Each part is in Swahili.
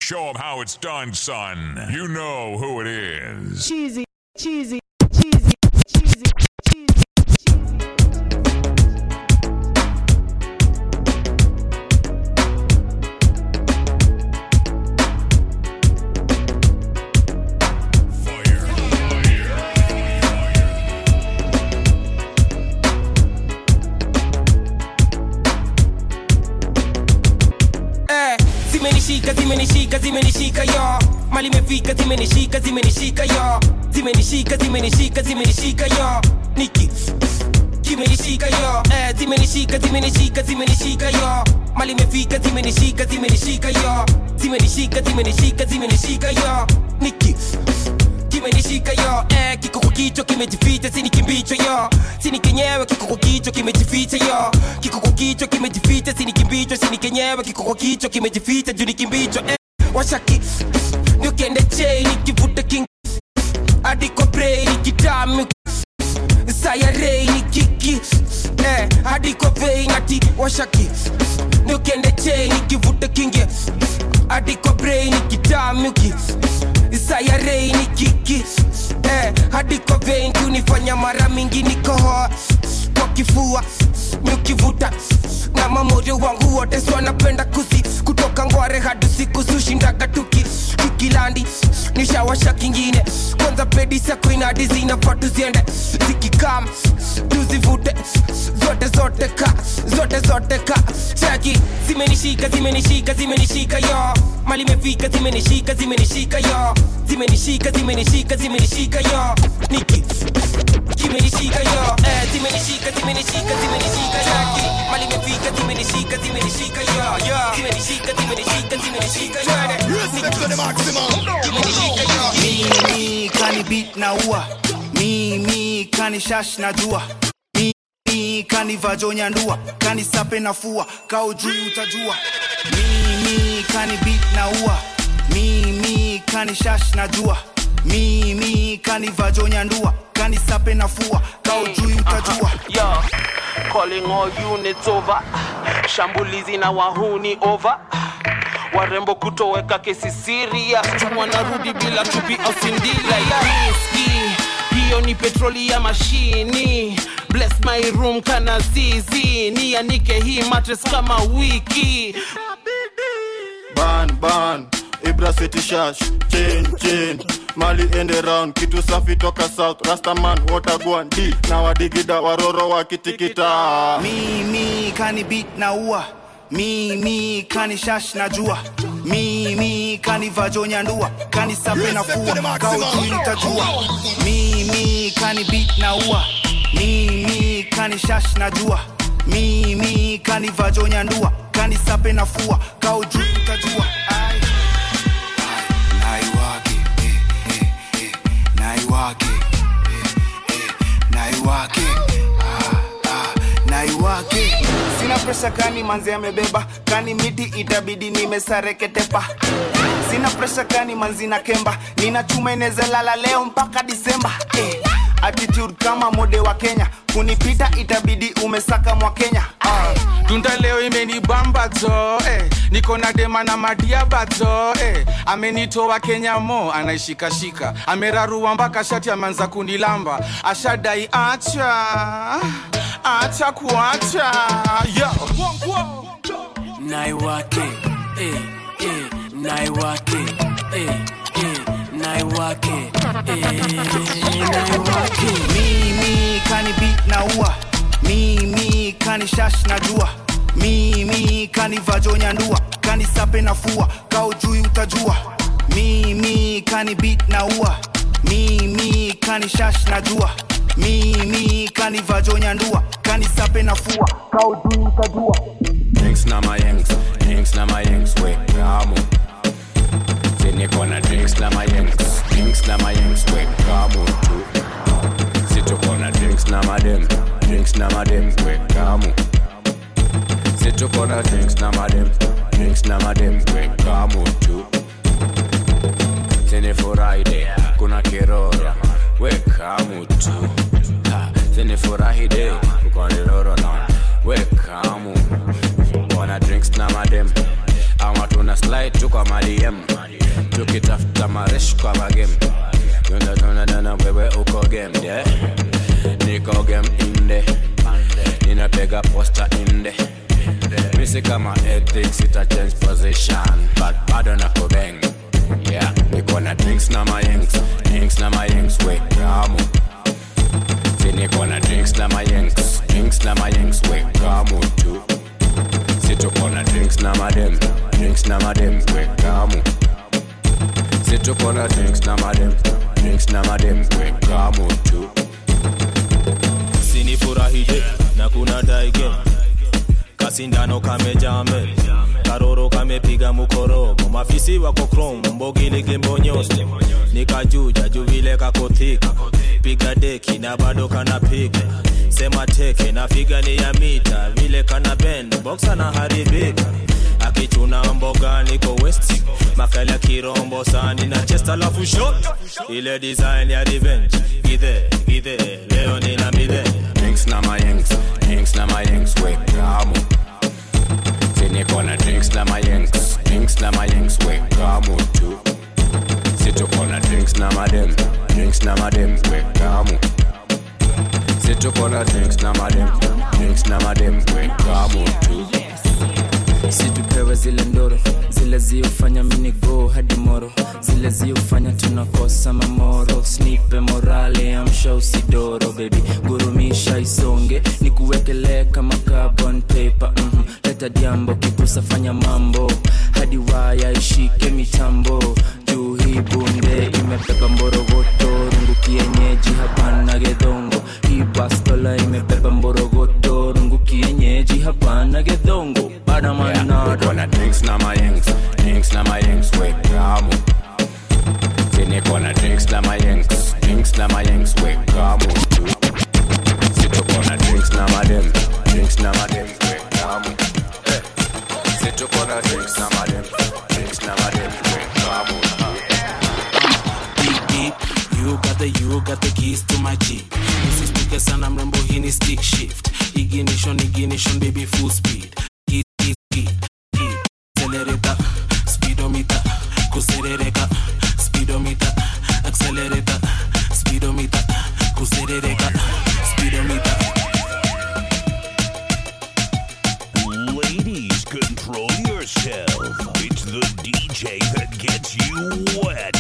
Show 'em how it's done, son. You know who it is. Cheesy, cheesy, cheesy, cheesy, cheesy, cheesy. eh, zimenishika zimenishika zimenishika yo mali imefika zimenishika zimenishika yo zimenishika zimenishika zimenishika yo niki kimenishika yo eh, zimenishika zimenishika zimenishika yo mali imefika zimenishika zimenishika yo zimenishika zimenishika zimenishika yo niki kimenishika yo eh, kiko kwa kichwa kimejificha sini kimbicho yo sini kenyewe kiko kwa kichwa kimejificha yo kiko kwa kichwa kimejificha sini kimbicho sini kenyewe kiko kwa kichwa kimejificha juu ni kimbicho eh, washaki ndio kende chei nikivuta king adiko brei nikitamu sayarei ni kiki eh, hadi kwa vei nati washaki niukende chei nikivuta kingi hadi kwa brei nikitamuki sayarei ni kiki eh, hadi kwa vei kunifanya mara mingi nikohoa kwa kifua niukivuta na mamoyo wangu wote swanapenda kusi kutoka ngware hadi siku sushindaga tuki kikilandi nishawasha kingine kwanza pedi sakuinadi zinafaa tuziende zikikam tuzivute zote zote ka zote zote ka chaki zimenishika zimenishika zimenishika yo mali imefika zimenishika zimenishika yo zimenishika zimenishika zimenishika yo niki kimenishika yo eh, zimenishika zimenishika zimenishika yaki mali imefika zimenishika zimenishika yo yo zimenishika zimenishika zimenishika yo kimenishika yo mimi kani beat na ua mimi kani shash na jua mimi kani vajonya ndua kani sape na fua kao juu utajua mimi kani beat na ua mimi kani shash na jua mimi kani vajonya ndua kani sape na fua kao juu utajua Yo, calling all units over. Shambulizi na wahuni over. Warembo kutoweka kesi serious. Wanarudi bila chupi au sindila ya riski. Hiyo ni petroli ya mashini. Bless my room kana zizi. Nianike hii mattress kama wiki. ban ban ibra city shash chain chain mali ende round kitu safi toka south rastaman watagwan d na wadigida waroro wakitikita mimi kani beat na ua mimi kani shash na jua mimi kani vajonya ndua kani sape na fua kao juu utajua mimi kani beat na ua mimi kani shash na jua mimi kani vajonya ndua kani sape na fua kao juu utajua Ai. naiwake eh, eh, eh, naiwake eh, eh, naiwake ah, ah, naiwake sina presha kani manzi amebeba kani miti itabidi nimesareketepa sina presha kani manzi na kemba nina chuma inezalala leo mpaka disemba eh. attitude kama mode wa kenya kunipita itabidi umesaka mwa kenya ah. tunda leo imenibamba jo eh. niko na dema na madiaba jo eh. amenitoa kenya mo anaishikashika amerarua mpaka shati ameanza kunilamba ashadai acha acha kuacha yo naiwake eh, eh, naiwake eh, eh, naiwake eh, naiwake mimi kani beat na ua mimi kani shash na jua mimi kani vajonya ndua kani sape na fua kao juu utajua mimi kani beat na ua mimi kani shash na jua mimi kani vajonya ndua kani sape na fua kao juu utajua Drinks na my yanks, drinks na my yanks, we kamo. Sini kona drinks na my yanks, drinks na my yanks, we kamo tu. Situ kona drinks na madem, drinks na madem, we kamo. Situ kona drinks na madem, drinks na madem, we kamo tu. Sini Friday, kuna kiroro, we kamo tu. Ha, Sini furahi day, uko niloro na, we kamo. Wanna drinks na madem ama tuna slide tu kwa madm tukitafuta maresh kwa magem tunadana wewe uko game yeah? niko game inde ninapega posta inde misi kama ethics ita change position but bado na kubeng yeah niko na drinks na mayengs drinks na mayengs we kamu si niko na drinks na mayengs drinks na mayengs we kamu tu si tuko na drinks na madem drinks na madem we kamu si tuko na drinks na madem drinks na madem we kamu tu sinifurahije na kuna daige kasindano kamejame karoro kamepiga mukorogo mafisi wako krom mbogiligi mbonyosi nikajuja juvile kakothika piga deki na bado kanapiga sema teke na figa ni ya mita vile kana bend boxa na haribika akichuna mboga niko west makali ya kirombo sani na chest alafu shot ile design ya revenge githe githe leo nina midhe drinks na mayengs drinks na mayengs we kamu si niko na drinks na mayengs drinks na mayengs we kamu tu si tuko na drinks na madem drinks na madem we kamu si tuko na drinks na madem drinks na madem we kamu tu situpewe zile ndoro zile ziufanya minigo hadi moro zile ziufanya tunakosa mamoro snipe morale amsha usidoro bebi gurumisha isonge ni kuwekelee kama carbon paper mm leta diambo kipusa fanya mambo hadi waya ishike mitambo juu hii bunde imebeba mborogoto rungu kienyeji hapana gedhongo hii bastola imebeba mborogoto rungu kienyeji hapana gedhongo badamanado niko na drinks na mayengs drinks na mayengs we kamu si niko na drinks na mayengs drinks na mayengs we kamu tu si tuko na drinks na madem drinks na madem we kamu Eh. si tuko na drinks na madem drinks na madem we kamu Beep, beep. You got the you got the keys to my jeep usistuke sana mrembo hii ni stick shift ignition ignition baby full speed Hit, hit, hit, hit. accelerator speedometer kuserereka speedometer accelerator speedometer kuserereka speedometer Ladies, control yourself. It's the DJ that gets you wet.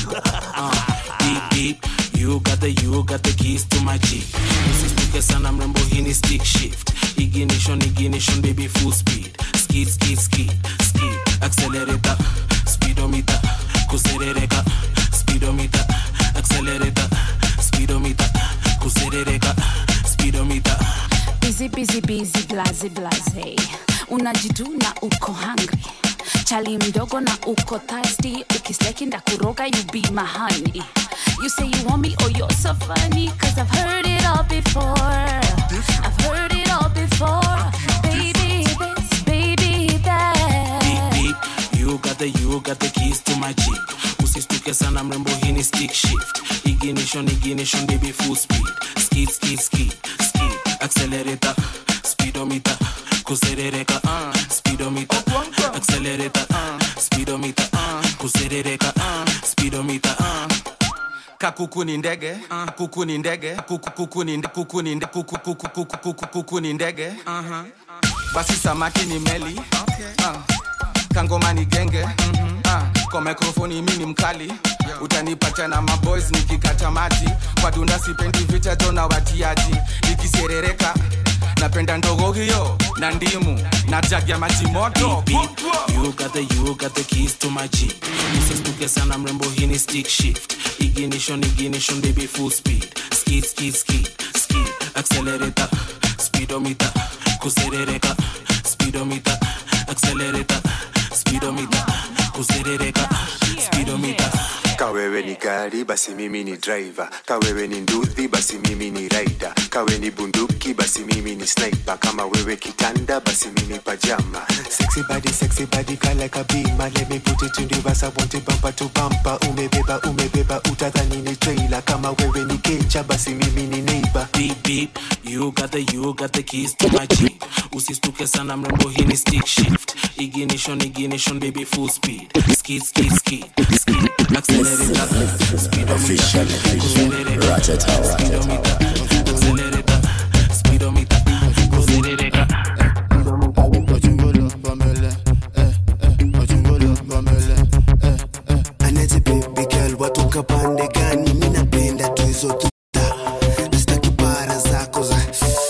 beep beep you got the you got the keys to my jeep usistuke sana mrembo hii ni stick shift ignition ignition baby full speed skid skid skid skid accelerator speedometer kuserereka speedometer accelerator speedometer kuserereka speedometer busy busy busy blaze blaze unajituna uko hungry chali mdogo na uko thirsty ukisteki ndakuroga you be my honey you say you want me oh you're so funny cause i've heard it all before i've heard it all before baby this baby that beep beep you got the you got the keys to my jeep usistuke sana mrembo hii ni stick shift ignition ignition baby full speed skid skid skid skid accelerator speedometer kuserereka uh, speedometer accelerator uh, speedometer uh, kuserereka uh, speedometer uh. kakuku ni ndege kuku ni ndege kuku kuku ni nde- kuku ni nde- kuku kuku kuku kuku kuku ni ndege basi samaki ni meli Ah. kangoma ni genge Ah. kwa mikrofoni mi ni mkali utanipata na maboys nikikata maji kwa dunda sipendi vita jona watiaji nikiserereka napenda ndogo hiyo na ndimu na jagi ya maji moto You got the you got the keys to my jeep usistuke sana mrembo hii ni stick shift ignition ignition baby full speed skid skid skid skid accelerator speedometer kuserereka speedometer accelerator speedometer kuserereka speedometer kawewe ni gari basi mimi ni driver kawewe ni nduthi basi mimi ni rider kawe ni bunduki basi mimi ni sniper kama wewe kitanda basi mimi pajama sexy body sexy body kind like a beamer let me put it in reverse I want it bumper to bumper umebeba umebeba utadhani ni trailer kama wewe ni kecha basi mimi ni neighbor beep beep you got the you got the keys to my jeep usistuke sana mrembo hii ni stick shift ignition ignition baby full speed skid skid skid skid accelerator speedometer accelerator Ratchet Hour, Ratchet Hour. accelerator speedometer accelerator anaje baby girl watoka pande gani mi napenda tu hizo tuta nastaki bara zako za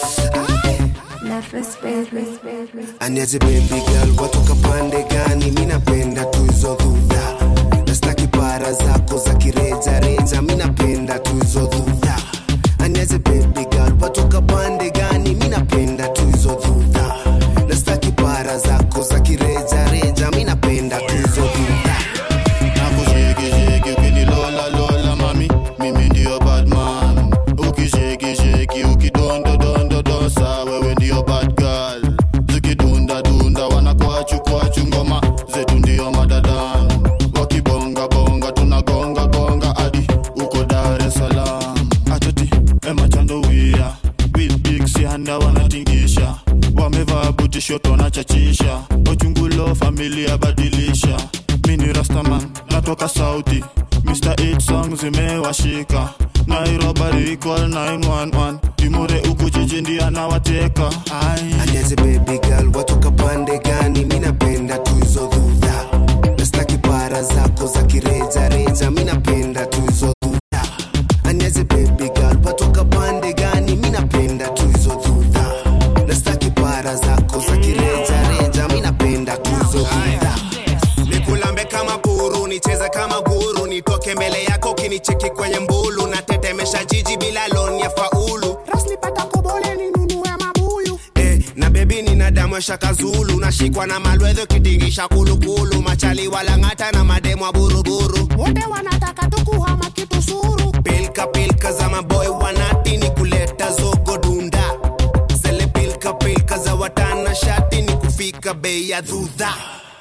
aniaje baby girl watoka pande gani mi napenda tu hizo dhudha nastaki bara zako za kirejareja mi napenda tu hizo dhudha aniaje baby girl watoka pande gani mi napenda tu hizo dhudha nastaki bara zako za kirejareja mi napenda tu hizo dhudha nakushekisheki ukinilola lola mami mimi ndio badman ukishekisheki ukidondodondodosa wewe ndio bad girl zikidundadunda wanakwachu ngoma zetu ndio madadan wakibongabonga tunagongagonga hadi uko dar es salaam atoti emachandowia bilbiksianda wanatingisha wamevaa butishoto wanachachisha ochungulo familia badilisha mini rastaman natoka sauti mr 8 song zimewashika nairobari call 911 imure uku jiji ndio anawateka aniaje baby girl watoka pande gani mi napenda tu hizo dhudha nastaki bara zako za kirejareja mi napenda tu hizo dhudha aniaje baby girl watoka pande gani mi napenda tu hizo dhudha nastaki bara zako za kirejareja mi napenda tu hizo dhudha nikulambe kama buru nicheze kama guru nitoke mbele yako kinicheki kwenye mbulu na tetemesha jiji bila loni ya faulu raslipata kobole ninunue mabuyu eh, na bebi nina damu ya shakazulu nashikwa na malwedho kitingisha kulukulu machali walang'ata na mademu wa buruburu wote wanataka tukuhama kitu suru pilka pilka za maboy wanati ni kuleta zogo dunda zele pilka pilka za watana shati ni kufika bei ya dhudha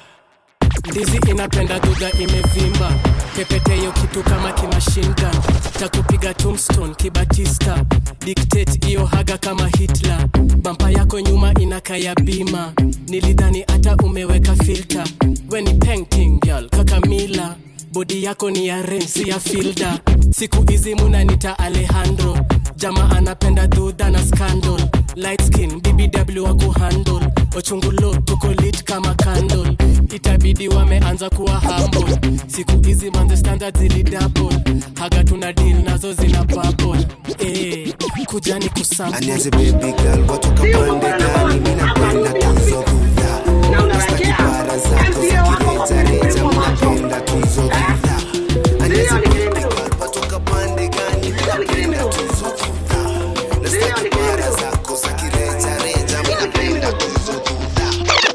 ndizi inapenda duga imevimba pepeteyo kitu kama kimashinga takupiga tombstone kibatista dictate iyo haga kama hitler bampa yako nyuma inakaya bima nilidhani hata umeweka filter we ni painting girl kakamila bodi yako ni ya rensi ya filda siku hizi munanita alejandro jama anapenda dhudha na scandal light skin bbw wa kuhandle ochungulo tuko lit kama candle itabidi wameanza kuwa humble siku hizi manze standard zili double haga tuna deal nazo zina bubble eh kujani kusample aniaje baby girl watoka pande gani mi napenda tu hizo dhudha nastaki bara zako za kirejareja mi napenda tu hizo dhudha aniaje baby girl watoka pande gani mi napenda tu hizo dhudha nastaki bara zako za kirejareja mi napenda tu hizo dhudha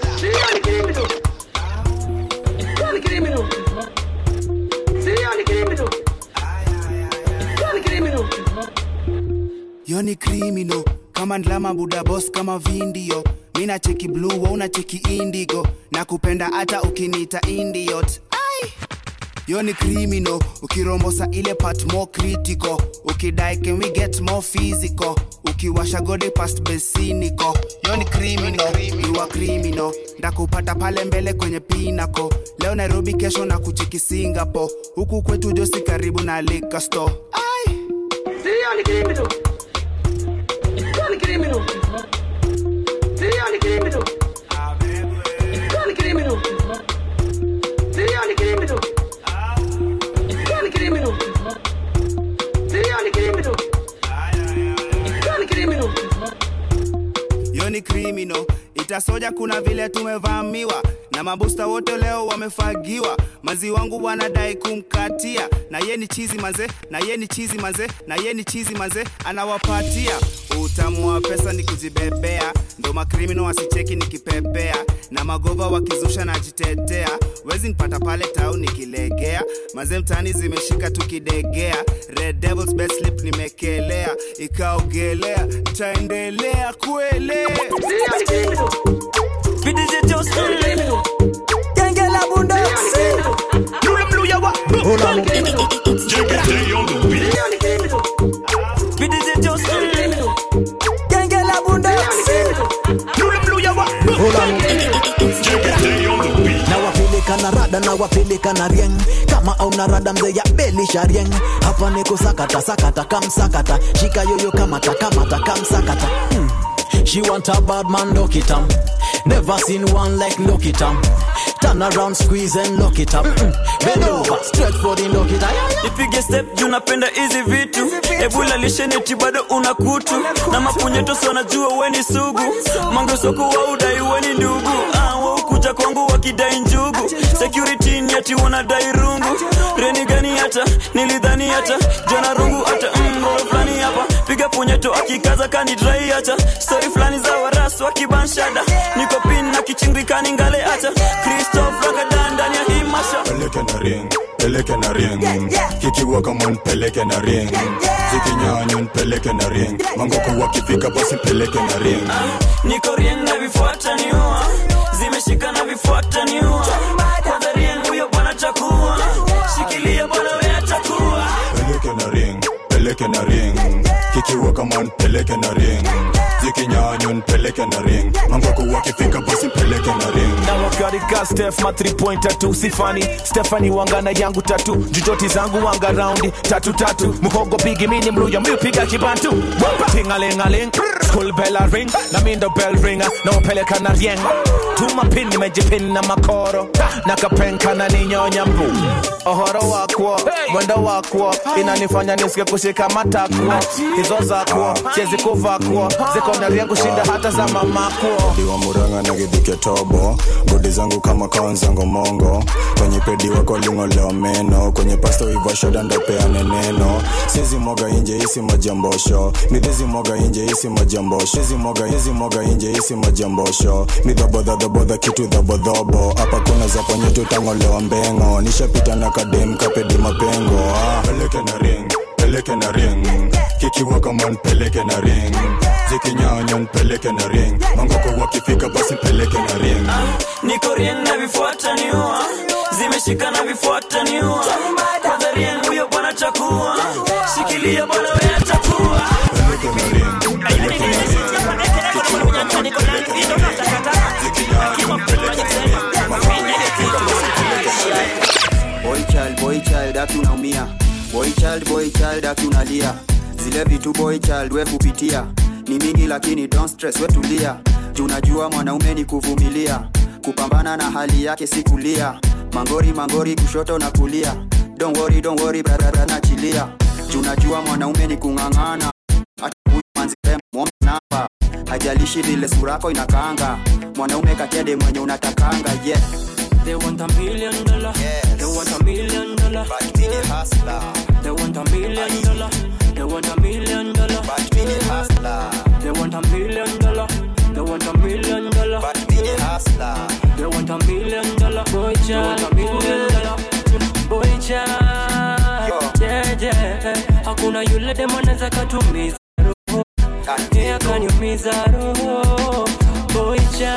yoni krimino kama ndlama buda bos kama vindio mina cheki blue wa una cheki indigo na kupenda hata ukiniita indiot ai yoni krimino ukirombosa ile part more critical ukidai can we get more physical ukiwasha gode past besiniko yoni krimino iwa krimino ndakupata pale mbele kwenye pinako leo nairobi kesho na kuchiki singapore huku kwetu josi karibu na liquor store ai Serial criminal. Serial criminal. Serial criminal. Serial criminal. Serial criminal. Serial criminal. Serial criminal. Serial criminal. yoni krimino itasoja kuna vile tumevamiwa na mabusta wote leo wamefagiwa mazi wangu wanadai kumkatia na ye ni chizi manze na ye ni chizi manze na ye ni chizi manze anawapatia utamu wa pesa ni kujibebea ndo makrimino wasicheki nikipepea na magova wakizusha najitetea wezi nipata pale tau nikilegea maze mtani zimeshika tukidegea red devils best slip nimekelea ikaogelea ntaendelea kuelea PDG Justin. Genge la bundoksi. Lule mluya wa. PDG Justin. Genge la bundoksi. Lule mluya wa. wapeleka na rieng kama auna rada mzee ya belisha rieng hapa niko sakata sakata kamsakata shika yoyo kamata kamata kamsakata hmm. She want a bad man, lock it up. Never seen one like lock it up. Turn around, squeeze and lock it up. Mm. Bend over, straight for the lock it up. ipige step juu napenda hizi vitu ebula lisheneti bado una kutu na mapunyetosi wanajua weni sugu mangesoko wa udai weni ndugu ah, waukuja kwangu wakidai njugu security ni ati wanadai rungu reni gani hata nilidhani hata jona rungu hata mro fulani hapa piga punyeto akikaza kanidrai hata stori fulani za warasu wakibanshada niko pin na kichingikani ngale hata kristof ragadan ndani ya hii masha peleke na ring peleke na ring kikiwa kama nipeleke na ring zikinyanya nipeleke na ring mangoko wakifika basi peleke na ring niko rieng na vifuata niua zimeshika na vifuata niua kwanza rieng huyo bwana chakua shikilia bwana wea chakua peleke na ring peleke na ring kikiwa kama nipeleke na ring zikinyanya nipeleke na ring mangoko wakifika basi peleke na ring na wakarika stef ma 3 point tatu sifani stefani wangana yangu tatu jujoti zangu wanga raundi tatu tatu muhogo pigi mini mluya miupiga kibantu tingalingaling school bell a ring na mindo bell ringa na upeleka na rieng tuma pin nimejipin na makoro na kapenka na ninyonya mbu ohoro wakwo mwendo wakwo inanifanya nisike kushika matakwo hizo zakwo chezi kuvakwo ziko na rieng kushinda hata za mamakwo diwa muranga na gidhike tobo godi zangu kama kaonzango mongo kwenye pedi wako lingolewa meno kwenye pasto ivashoda ndopeane neno sizi moga inje isi majambosho midhizi moga inje isi majambosho hizi moga hizi moga inje isi majambosho midhobodhadhobodha kitu dhobodhobo hapa kuna za kwenye tutangolewa mbengo nishapita na kadem kapedi mapengo ah. peleke na ring peleke na ring kikiwa kama npeleke na ring zikinyanya npeleke na ring mangoko wakifika basi peleke na ring niko rieng na vifuata niua zimeshika na vifuata niua kwanza rieng huyo bwana chakua shikilia bwana wea chakua boy child boy child aki unaumia boy child boy child aki unalia zile vitu boy child we kupitia ni mingi lakini don't stress we tulia juu najua mwanaume ni kuvumilia kupambana na hali yake si kulia mangori mangori kushoto na kulia don't worry don't worry brother nachilia juu najua mwanaume ni kung'ang'ana hata huyu manzile mwombe namba hajalishi vile surako inakaanga mwanaume kakede mwenye unatakanga yeah They want a million dollar. They want a million dollar. But me the hustler. They want a million dollar. They want a million dollar. But me the hustler. They want a million dollar. They want a million dollar. But me the hustler. They want a million dollar. Boy child. They want a million dollar. Boy child. Yeah, yeah. Hakuna yule demo anaweza katumiza roho. Yeah, kaniumiza roho. Boy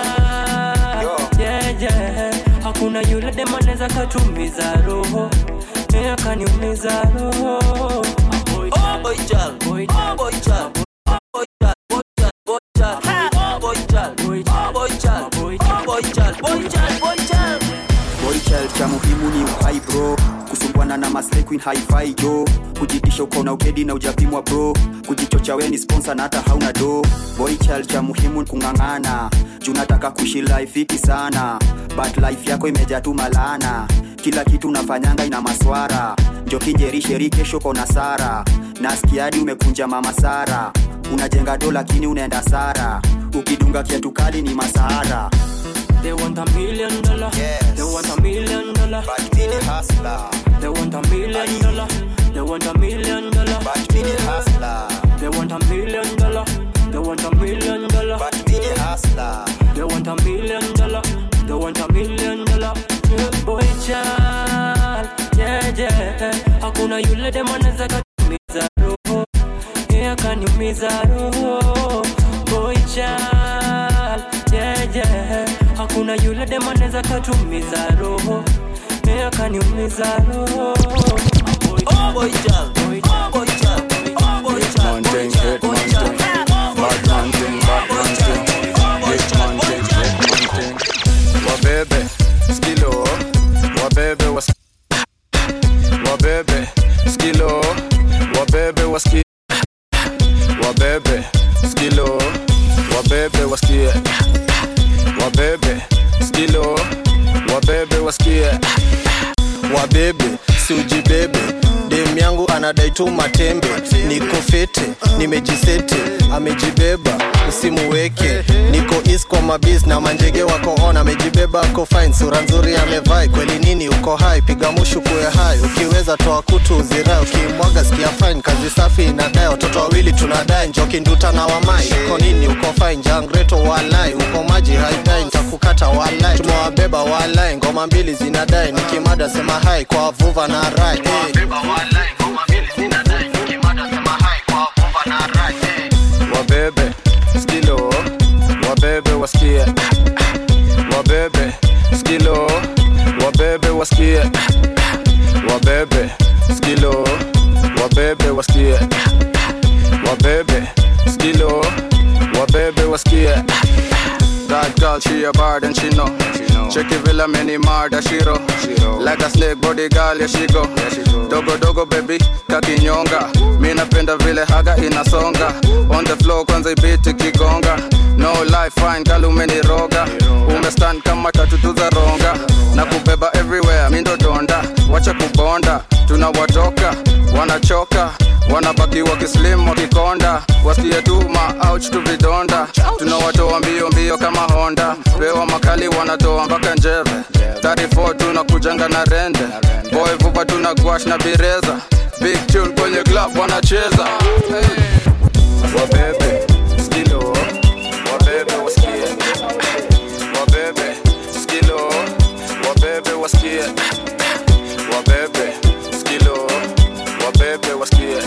child. Yeah, yeah. Hakuna yule demo anaweza katumiza roho. Yeah, kaniumiza roho. Oh boy child, boy child, boy child, boy child, boy child, boy child, boy child, boy child, boy child, boy child, boy child, boy child. boy child cha muhimu ni uhai bro kusumbwana na maslay queen hi-fi jo kujitisha uko na ukedi na ujapimwa bro kujichocha we ni sponsor na hata hauna do boy child cha muhimu ni kung'ang'ana juu nataka kuishi life fiti sana but life yako imejaa tu malana kila kitu unafanyanga ina maswara njo kinjerisheri kesho kona sara naskiadi umekunja mama sara unajenga do lakini unaenda sara ukidunga kiatu kali ni masahara They want a million dollar. They want a million dollar. But me the hustler. They want a million dollar. They want a million dollar. But me the hustler. They want a million dollar. They want a million dollar. But me the hustler. They want a million dollar. They want a million dollar. Yeah, Boy child, yeah yeah. Hakuna yule demo anaweza katumiza roho. Yeah, kaniumiza roho. Boy child, yeah yeah. Hakuna yule demo anaweza katumiza roho. Yeah, kaniumiza roho. Oh boy child, oh boy child, oh boy child, boy child, boy child. Bad man thing, bad man thing. Hit man thing, hit man thing. Wabebe, skilo, wabebe, skilo wabebe wasikie wabebe skilo wabebe wasikie wabebe skilo wabebe wasikie wabebe siujibebe dem yangu anadai tu matembe niko fete nimejisete amejibeba usimuweke niko is kwa mabis na manjege wako on amejibeba ako fine sura nzuri amevai kweli nini uko hai piga mushu kuwe hai ukiweza toa kutu uzirai ukimwaga sikia fine kazi safi inadai watoto wawili tunadai njoki nduta na wamai uko nini uko fine jangreto walai uko maji haidai ntakukata walai tumewabeba walai ngoma mbili zinadai nikimada sema hai kwa vuva na rai hey. wabebe skilo wabebe wasikie wabebe skilo wabebe wasikie wabebe skilo wabebe wasikie wabebe skilo wabebe wasikie That girl, she a bad and she know. Check it villa many murder she roll. Like a snake body girl, yeah she go. Dogo dogo baby, kakinyonga. Mi napenda vile haga inasonga. On the floor kwanza ibiti kigonga. No life fine girl umeniroga. Umestand kama tatu za ronga. Na kubeba everywhere, mi ndo donda. Wacha kubonda, tunawatoka, wanachoka wanabaki wakislim wakikonda wasikie tu maouch tu vidonda tunawatoa mbio mbio kama honda pewa makali wanatoa mpaka njeve 34 tunakujanga na rende boy vupa tuna gwash na bireza big tune kwenye club wanacheza hey. wabebe skilo wabebe wasikie wabebe skilo wabebe wasikie wabebe skilo wabebe wasikie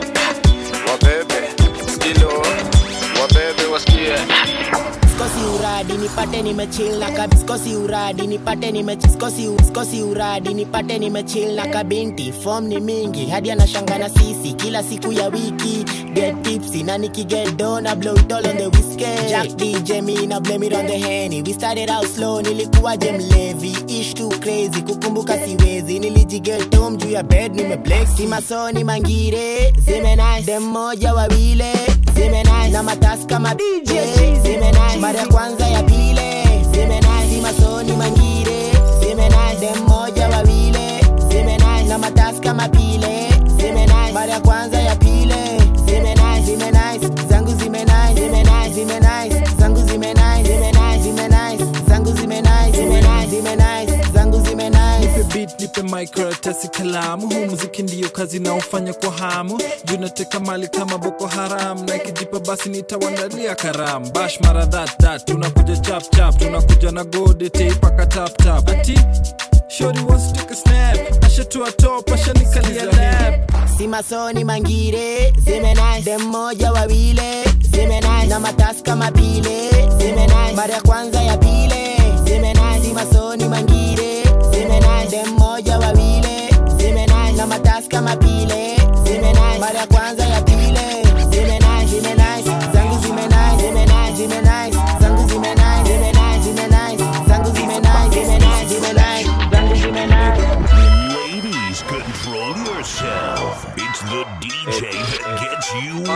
wabebe skilo wabebe wasikie skosi uradi nipate nimechill na kabi skosi uradi nipate nimechi skosi u- skosi uradi nipate nimechill na kabinti form ni mingi hadi anashanga na sisi kila siku ya wiki get tipsy na nikiget do na blow it all on the whiskey Jack DJ me na blame it on the henny we started out slow nilikuwa je mlevi ish too crazy kukumbuka siwezi nilijiget home juu ya bed nimeblex si masoni mangire zimenai dem moja wawile zimenai na matasi kama DJ zimenai mara ya kwanza ya pile zimenai si masoni mangire zimenai dem moja wawile zimenai na matasi kama pile zimenai mara ya kwanza ya pile zimenai zimenai zangu zimenai zimenai zimenai zangu zimenai zimenai zimenai zangu zimenai zimenai zimenai zangu zimenai nipe beat nipe microtasi kalamu huu muziki ndiyo kazi naofanya kwa hamu juu nateka mali kama boko haram na ikijipa basi nitawandalia karamu bash mara that that tunakuja chap chap tunakuja na gode teipaka tap tap ati shori wants to take a snap ashatua top ashanikalia lap si masoni mangire zimenai dem moja wawile zimenai na matasi kama pile zimenai mara ya kwanza ya pile zimenai si masoni mangire zimenai dem moja wawile zimenai na matasi kama pile zimenai mara ya kwanza ya pile zimenai zimenai zangu zimenai zimenai zimenai zangu zimenai zimenai zimenai zangu zimenai zimenai zimenai zangu zimenai Ladies, control yourself. It's the DJ that gets you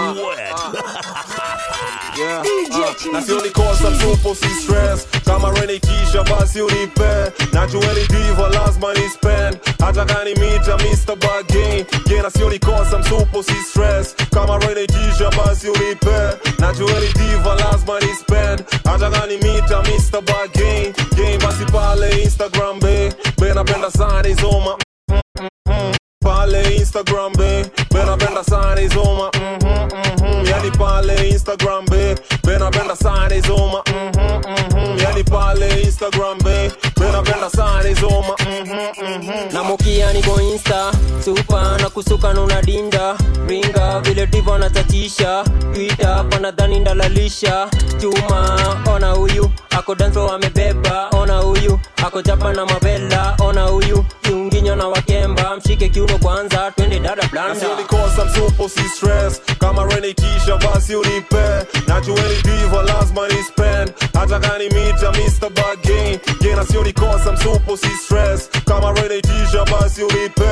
Yeah. wet. Uh, na sio nikosa mtupo si stress kama renikisha basi unipe najueni diva lazima ni spend hata kani mita Mr. Bargain yeah, na sio nikosa mtupo si stress kama renikisha basi unipe najueni diva lazima ni spend hata kani mita Mr. Bargain game basi pale Instagram be be napenda sana izoma mm, mm, mm. pale Instagram be be napenda sana izoma mm, mm, mm, yani pale Instagram be be napenda sana izoma mm, mm, mm, yani pale Instagram be be napenda sana izoma mm, mm, mm. na mokia niko insta supa na kusuka nuna dinda ringa vile divo anatatisha twita panadhani ndalalisha chuma ona huyu ako danso amebeba ona huyu ako chapa na mavela ona huyu kiunginyo na wakemba mshike kiuno kwanza twende dada na blanda sio nikosa msupo si stress kama renikisha basi unipe najueni diva lazima ni spend hata kani mita Mr. Bargain yeah, na sio nikosa msupo si stress kama renikisha basi unipe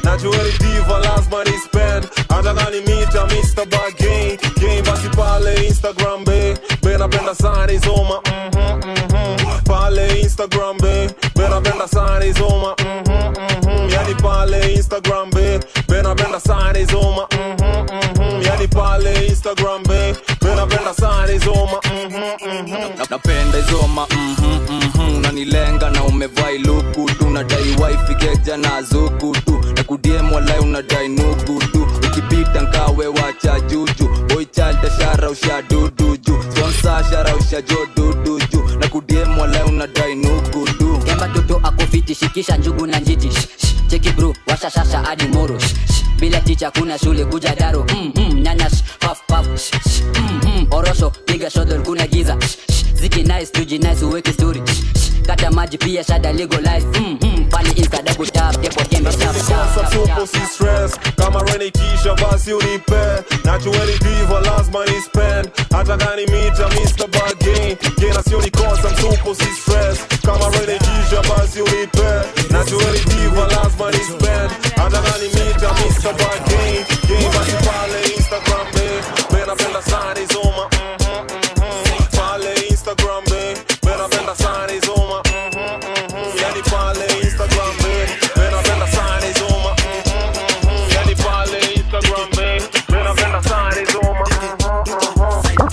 najueni diva lazima ni spend hata kani mita Mr. Bargain game basi pale Instagram be be napenda sana izoma mhm mhm pale Instagram be be napenda sana izoma mhm mhm yani pale Instagram be be napenda sana izoma mhm mhm yani pale Instagram be be napenda sana izoma mhm mhm Na- napenda izoma mhm, mhm, unanilenga na umevaa iluku tu nadai wifi keja na zuku tu na kudiem walai unadai nugu tu ukipita nkawe wacha juju boichalda shara usha dudu ju sponsa shara usha jo dudu ju na kudiem walai unadai nugu tu kemba toto akofiti shikisha njugu na njiti Shh, shh, cheki bro washa shasha hadi moro Shh, shh, bila ticha kuna shule kuja daro mm, mm, nyanya shh, paf paf Shh, shh, mm, mm, orosho piga shodol kuna giza Shh, shh, ziki nice tuji nice uweke story Shh, shh, kata maji pia shada legalize mm, mm, pale insta double tap depo kembe tap tap Sasa tap tupo tap si stress kama reni kisha basi unipe najueni diva lazima ni spend hata kani mita Mr. Bargain gena sio ni kosa mtupo si stress kama reni kisha basi unipe najueni diva lazima ni spend hata kani mita Mr. Bargain game basi pale Instagram be be napenda sana izoma mhm, mhm. pale Instagram be be napenda sana izoma mhm, mhm. yani pale Instagram be be napenda sana izoma mhm, mhm. yani pale Instagram be be napenda sana izoma mhm, mhm.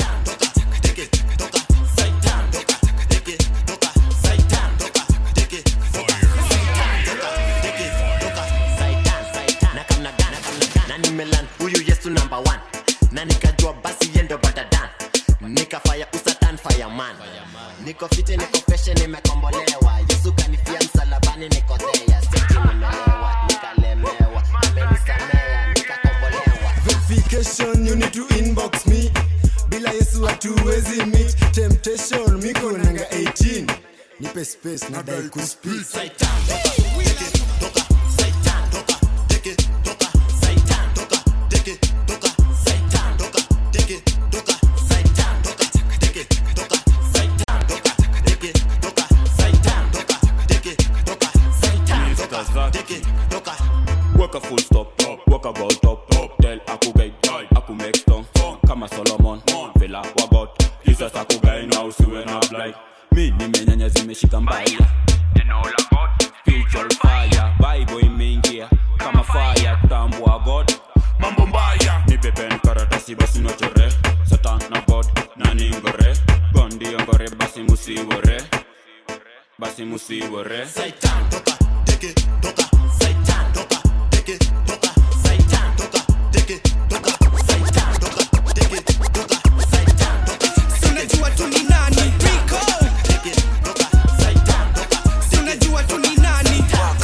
na nimelan huyu yesu number one na nikajua basi yendo batadan nikafaya usatan fireman niko fiti niko feshe nimekombolewa yesu kanifia msalabani niko thea seti nimelewa nikalemewa amenisamea nikakombolewa verification you need to inbox me bila yesu hatuwezi meet temptation miko nanga 18 nipe space nadai kuspeak Work a full stop, work a go top, tell aku guy, aku make stone, kama Solomon, vela wagot, Jesus aku guy now siwe na blind. Mi nimenyanya zimeshika mbaya, neno la God, spiritual fire, Bible imeingia kama fire, tambua God, mambo mbaya, nipe pen karatasi basi nochore, Satan na God na ningore, gondi ngore basi musiwore, basi musiwore. Satan, toka, teke, toka, Satan, toka, teke, toka, Satan, toka, teke, toka, Satan, toka, teke, toka, Satan, toka. Si unajua tu ni nani Rico Si unajua tu ni nani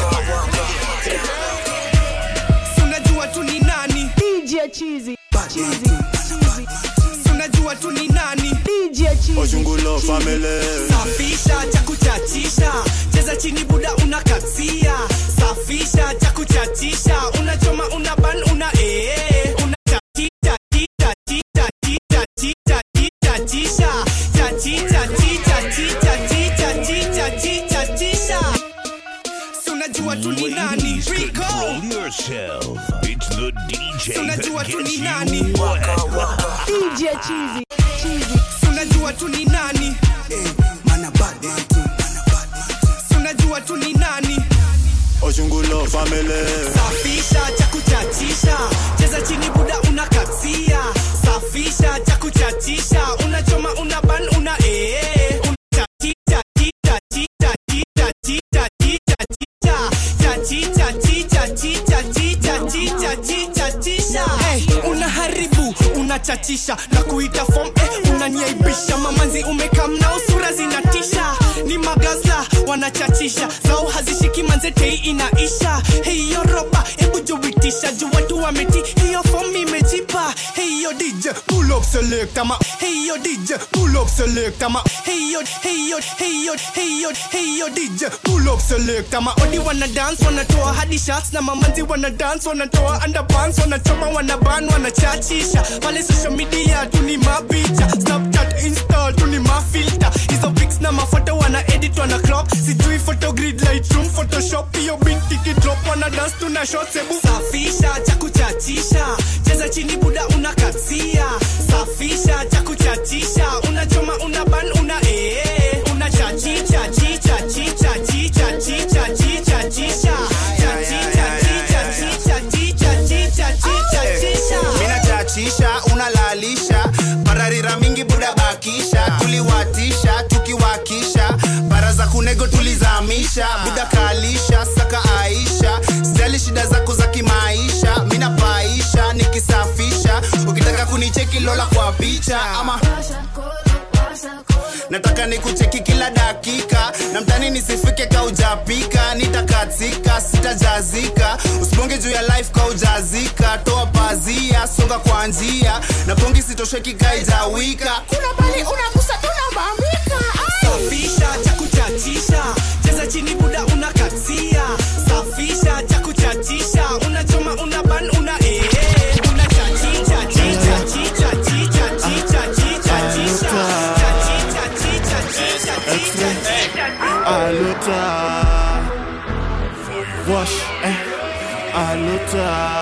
Si unajua tu ni nani DJ Cheesy Cheesy Cheesy Si unajua tu ni nani DJ Cheesy Ojungulo family Safisha cha kuchachisha cheza chini buda unakatia safisha cha kuchachisha unachoma una ban una ee una chachicha chicha chicha chicha chicha chicha chisha chachicha chicha chicha chicha chicha chicha chisha si unajua tu ni nani Rico Control yourself. It's the DJ Si unajua that tu ni gets nani you wet. DJ Cheesy Cheesy Si unajua tu ni nani mana bad man too Si unajua tu ni nani Ojungulo family safisha cha kuchachisha cheza chini buda unakatia safisha cha kuchachisha unachoma una ban una ee una chicha chicha chicha chicha chicha chicha chicha chachicha chicha chicha chicha chicha chicha chicha hey, unaharibu unachachisha na kuita form eh, unaniaibisha mamanzi umekamnao sura zinatisha ni magaza wanachachisha zao hazishiki manzetei inaisha hiyo roba hebu juitisha juu watu wameti hiyo form imejipa hiyo dj pull up select ama hiyo dj pull up select ama hiyo hiyo hiyo hiyo hiyo dj pull up select ama odi wana dance wanatoa hadi shots na mamanzi wana dance wanatoa underpants wanachoma wanaban wanachachisha pale social media tuni mapicha snapchat insta tuni mafilter hizo pics na mafoto wana edit wana crop sijui photogrid lightroom photoshop hiyo binti kidrop wana dance tuna shots ebu safisha cha kuchachisha cheza chini buda unakatia safisha cha kuchachisha unachoma una ban una ee una chachicha chicha chicha chicha chicha chicha chicha chachicha chicha chicha chicha chicha chicha chicha mina chachisha unalalisha bararira mingi buda bakisha tuliwatisha tukiwakisha bara za kunego tulizamisha buda kalisha saka aisha sijali shida zako za kimaisha mina paisha nikisafisha ukitaka kunicheki lola kwa picha ama nataka nikucheki kila dakika na mtani nisifike kaujapika nitakatika sitajazika usibonge juu ya life kaujazika toa pazia songa kwa njia na pongi sitosheki kaijawika kuna bali unagusa tunabambika safisha cha kuchachisha cheza chini buda unakatia safisha cha kuchachisha unachoma una ban una ee una chachicha chicha chicha chicha chicha chicha chicha chachicha chicha chicha chicha chicha aluta wash eh aluta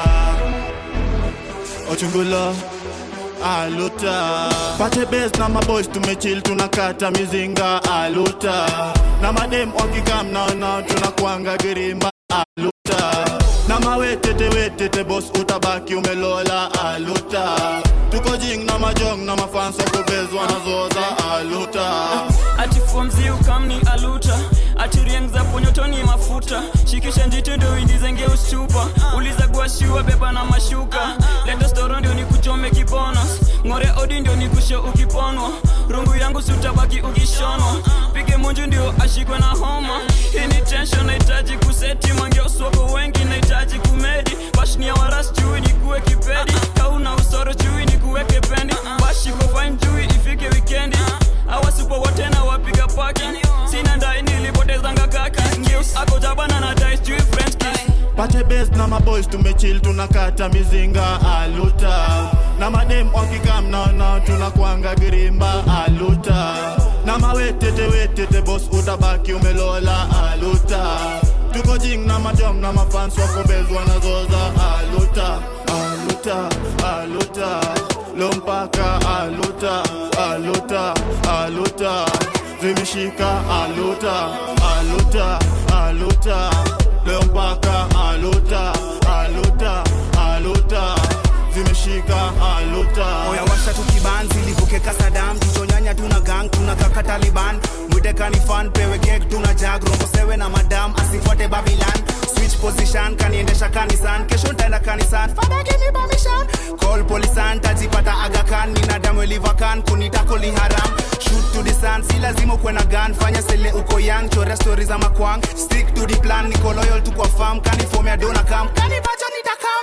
ochungulo aluta pate bes na maboys tumechil tunakata mizinga aluta na madem wakikam naona tunakwanga girimba aluta na mawetete wetete bos utabaki umelola aluta tuko jing na majong na mafansa kubezwa na zoza aluta ati fomzi ukamni aluta ati rieng za ponyotoni mafuta shikisha njiti ndo indizenge ustupa uliza guashiwa beba na mashuka leta storo ndio nikuchome kibonos ng'ore odi ndio nikushe ukiponwa rungu yangu sutabaki ukishonwa pige munju ndio ashikwe na homa hii ni tension nahitaji kuseti mangeoswako wengi nahitaji kumedi bashnia waras chui nikuwe kipedi kauna usoro chui nikuweke pendi bashiko fine chui ifike wikendi awasupo wote na wapiga paki sina ndai nilipotezanga kaki ngeus ako jabana na dais chui french kiss pate bes na maboys tumechil tunakata mizinga aluta na madem wakikam naona tunakwanga girimba aluta na mawetete wetete bos utabaki umelola aluta tuko jing na majong na mafans wakobezwa na zoza aluta aluta aluta lompaka aluta aluta aluta zimeshika aluta aluta aluta leo mpaka aluta aluta aluta zimeshika aluta oya washa tukibanzi livuke kasadam jichonyanya tuna gang tuna kaka taliban mwite kanifan pewe kek tuna jag rombosewe na madam asifuate babilan switch position kaniendesha kanisan kesho ntaenda kanisan fada give me permission call polisan tajipata agakan ninadamu elivakan kunitakoli haram shoot to the sun si lazima ukwe na gun fanya sele uko young chore story za makwang stick to the plan niko loyal tu kwa farm kanifomea dona kam kanibacho nitakam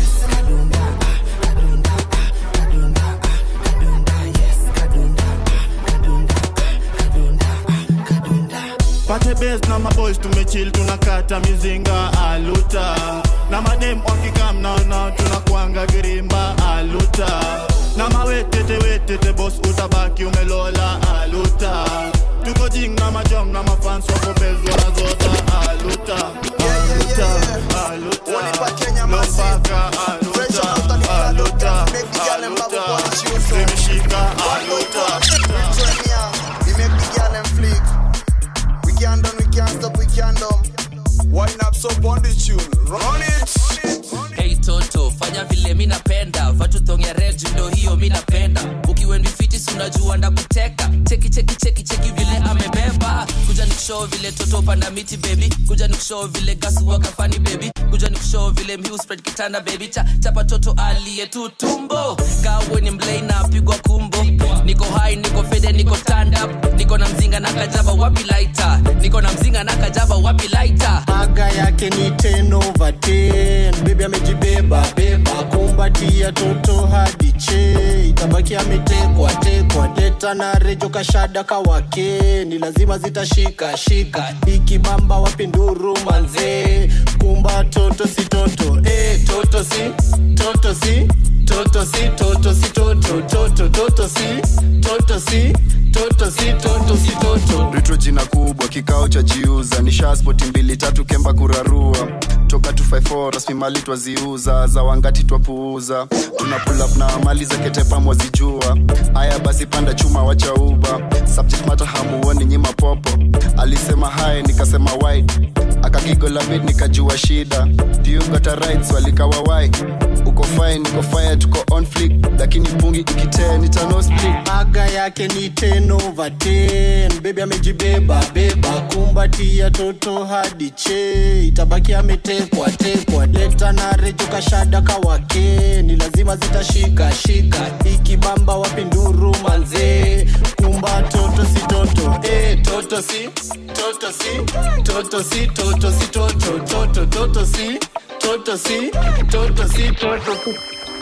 pate bes na maboys tumechil tunakata mizinga aluta na madem wakikam naona tunakwanga girimba aluta na mawetete wetete bos utabaki umelola aluta tuko jing na majong na mafans wakobezwa na zota aluta aluta aluta lompaka aluta aluta aluta zimeshika aluta We make the girl them flick. We can't done, we can't stop, we can't dumb. Wind up so on the tune, run it. hey toto fanya vile mi napenda vatuthonge reju ndo hiyo mi napenda ukiwendifiti unajua ndakuteka cheki cheki cheki cheki vile amebeba kuja nikushow vile toto panda miti baby kuja nikushow vile gasu wakafani baby kuja nikushow vile mhiu spread kitanda baby cha chapa toto aliye tu tumbo kawe ni mlei na pigwa kumbo niko hai niko fede niko stand up niko na mzinga na kajaba wapi laita niko na mzinga na kajaba wapi laita aga yake ni 10 over 10 bebi amejibeba beba kumbatia toto hadi che itabaki ametekwa tekwa deta na rejo kashada kawake ni lazima zitashika shika ikibamba wapi nduru manzee kumba toto si toto eh toto si toto si toto si toto si toto toto toto si toto si toto toto si toto si toto ritro jina kubwa kikao cha jiuza ni shaspoti mbili tatu kemba kurarua toka 254 rasmi mali twaziuza za wangati twapuuza tuna pull up na mali za ketepa mwazijua haya basi panda chuma wacha uba subject matter hamuoni nyima popo alisema hai nikasema wide akagigola bit nikajua shida Do you got a right swali kawa wai uko fine niko fire tuko on flick lakini pungi ikitee nitano split aga yake ni 10 over 10 bebi amejibeba beba kumbatia toto hadi che itabaki ametekwa tekwa leta na rejo kashada kawake ni lazima zitashika shika ikibamba wapinduru manzee kumba toto si toto eh, toto si toto si toto si toto si toto toto toto si toto si toto si toto si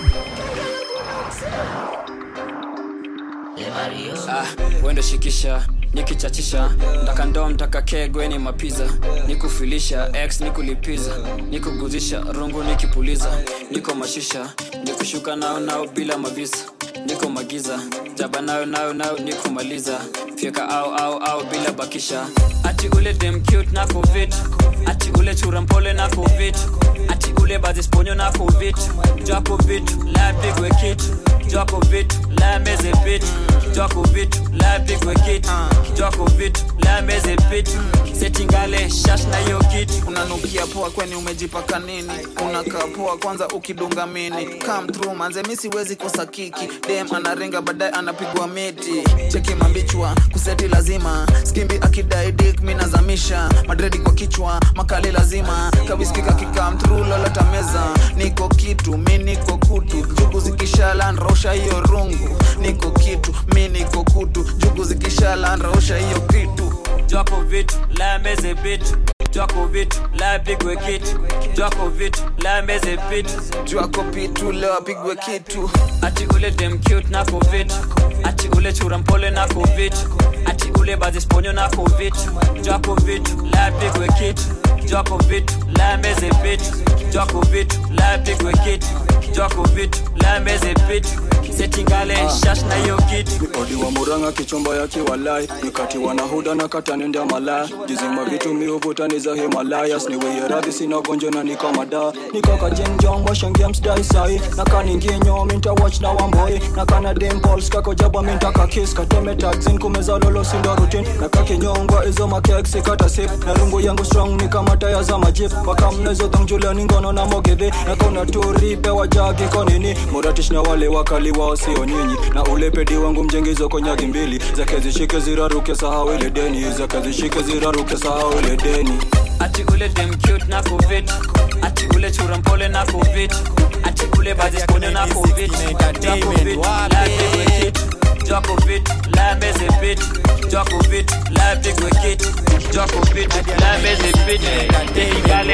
ah, wendo shikisha nikichachisha ndaka ndoo mtaka kegweni mapiza nikufilisha x nikulipiza nikuguzisha rungu nikipuliza niko mashisha nikushuka nao nao bila mavisa niko magiza jaba nayo nayo nayo nikumaliza fyeka au au au bila bakisha ati ule dem cute na covid ati ule chura mpole na covid ati ule bazisponyo na covid jako vitu la bigwe kitu jako vitu la meze vitu jako vitu la bigwe kitu jako vitu la meze vitu setingale shash na hiyo kitu unanukia poa kweni umejipaka nini unakaa poa kwanza ukidunga mini come through manze mi siwezi kosa kiki dem anarenga baadaye anapigwa miti cheki mambichwa kuseti lazima skimbi akidai dik mi nazamisha madredi kwa kichwa makali lazima kawiskika kikam through lolota meza niko kitu mi niko kutu jugu zikishala nrausha hiyo rungu niko kitu mi niko kutu jugu zikishala nrausha hiyo kitu jako vitu la meze vitu jako vitu la pigwe kitu jako vitu la meze vitu jako pitu leo apigwe kitu ati ule dem cute na covid ati ule chura mpole na covid ati ule bazisponyo na covid jako vitu la pigwe kitu jako vitu la meze vitu jako vitu la pigwe kitu jako vitu la meze vitu setingale shash na hiyo kitu odi wa muranga kichomba ya kiwalai nikati wanahuda na katanenda malaya jizima vitu miuvutani za himalayas niweye radhi sina gonjo na niko mada nikaka jinjong washangia msdai sai nakaninginyo minta watch na wamboi nakana dimpols kako jaba minta kakis kateme tagzin kumeza lolo sindo rutin nakakinyongwa izo makeksi kata sip na lungu yangu strong ni kama taya za majip wakamnezo dhangjuliani ngono na mogedhe nakona turipe wajagi konini muratish na wale wakali wao sio nyinyi na ule pedi wangu mjengizo konyagi mbili zake zishike ziraruke sahau ile deni zake zishike ziraruke sahau ile deni ati ule dem cute na covid ati ule chura mpole na covid ati ule bazisponyo na covid jako vitu la pigwe kitu jako vitu la meze vitu jako vitu la pigwe kitu jako vitu la meze vitu teingale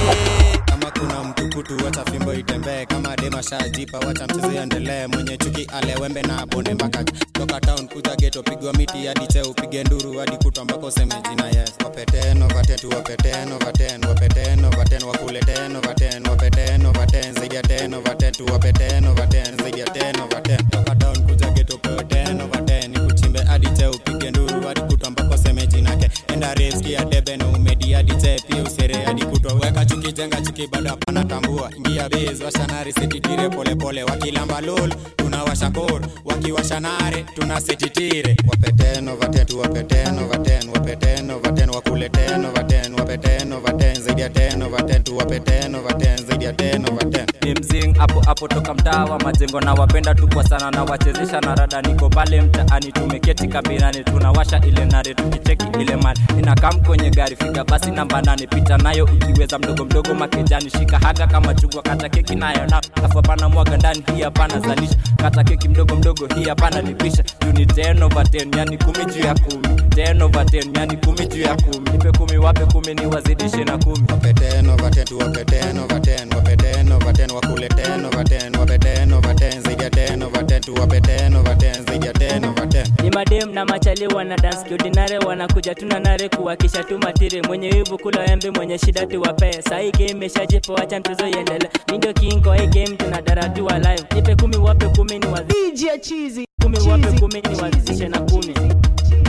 kama kuna mtukutu wacha fimbo itembee kama dema shajipa wacha mchezo iendelee mwenye chuki alewembe na bonde mpaka toka town kuja geto pigwa miti hadi cheo upige nduru hadi kutwa mpaka useme jina yes wapeteno vatetu wapeteno vaten wapeteno vaten wakuleteno vaten wapeteno vaten zaidi ya teno vatetu wapeteno vaten zaidi ya teno vaten toka town kuja geto peteno vaten ikuchimbe hadi cheo upige nduru hadi kutwa mpaka useme jina ke enda reski ya debe na umedi hadi cheo pia usere hadi kutwa weka chuki jenga chuki bado hapana tambua ingia bez washanari setitire polepole wakilamba lol tunawasha kor wakiwasha nare tuna setitire wapeteno vatetu wapeteno vaten wapeteno vaten wakuleteno vaten wapeteno vaten zaidi ya teno vaten tu wapeteno vaten zaidi ya teno vaten mzing hapo hapo toka mtaa wa majengo na wapenda tu kwa sana na wachezesha na rada niko pale mtaani tumeketi kabinani tunawasha ile nare tukicheki ile mali inakam kwenye gari fika basi namba nane pita nayo ukiweza mdogo mdogo makejani shika haga kama chungwa kata keki nayo na afu hapana mwaga ndani hii hapana zalisha kata keki mdogo mdogo hii hapana lipisha juu ni 10 over 10 yani kumi juu ya kumi 10 over 10 yani kumi juu ya kumi nipe kumi wape kumi ni wazidishe na kumi wapeteno vatetu wapeteno vaten wapeteno vaten wakuleteno vaten wapeteno vaten zaidi ya teno vaten tu wapeteno vaten zaidi ya teno vaten ni madem na machali wana dance kiordinare wanakuja tuna nare kuwakisha tu matire mwenye wivu kula embe mwenye shida tuwapee sahii game imeshajipa wacha mchezo iendele mindo kingo hii game tunadaratiwa live nipe kumi wape kumi ni wazi kumi wape kumi ni wazidishe na kumi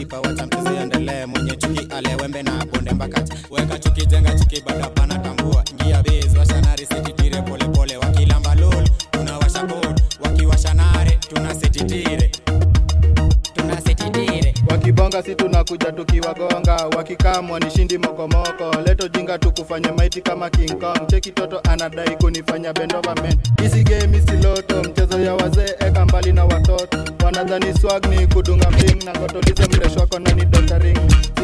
shajipa wacha mchezo iendelee mwenye chuki alewembe na bonde mbakati weka chuki jenga chuki bado hapana tambua ingia base washa nari setitire polepole wakilamba lol tunawasha kod wakiwasha nare tuna setitire tuna setitire wakibonga si tunakuja tukiwagonga wakikamwa ni shindi mokomoko leto jinga tukufanya maiti kama king kong cheki toto anadai kunifanya bendova men hizi game isiloto mchezo ya wazee eka mbali na watoto wanadhani swag ni kudunga mling na ngotolize mreshwako nani dotaring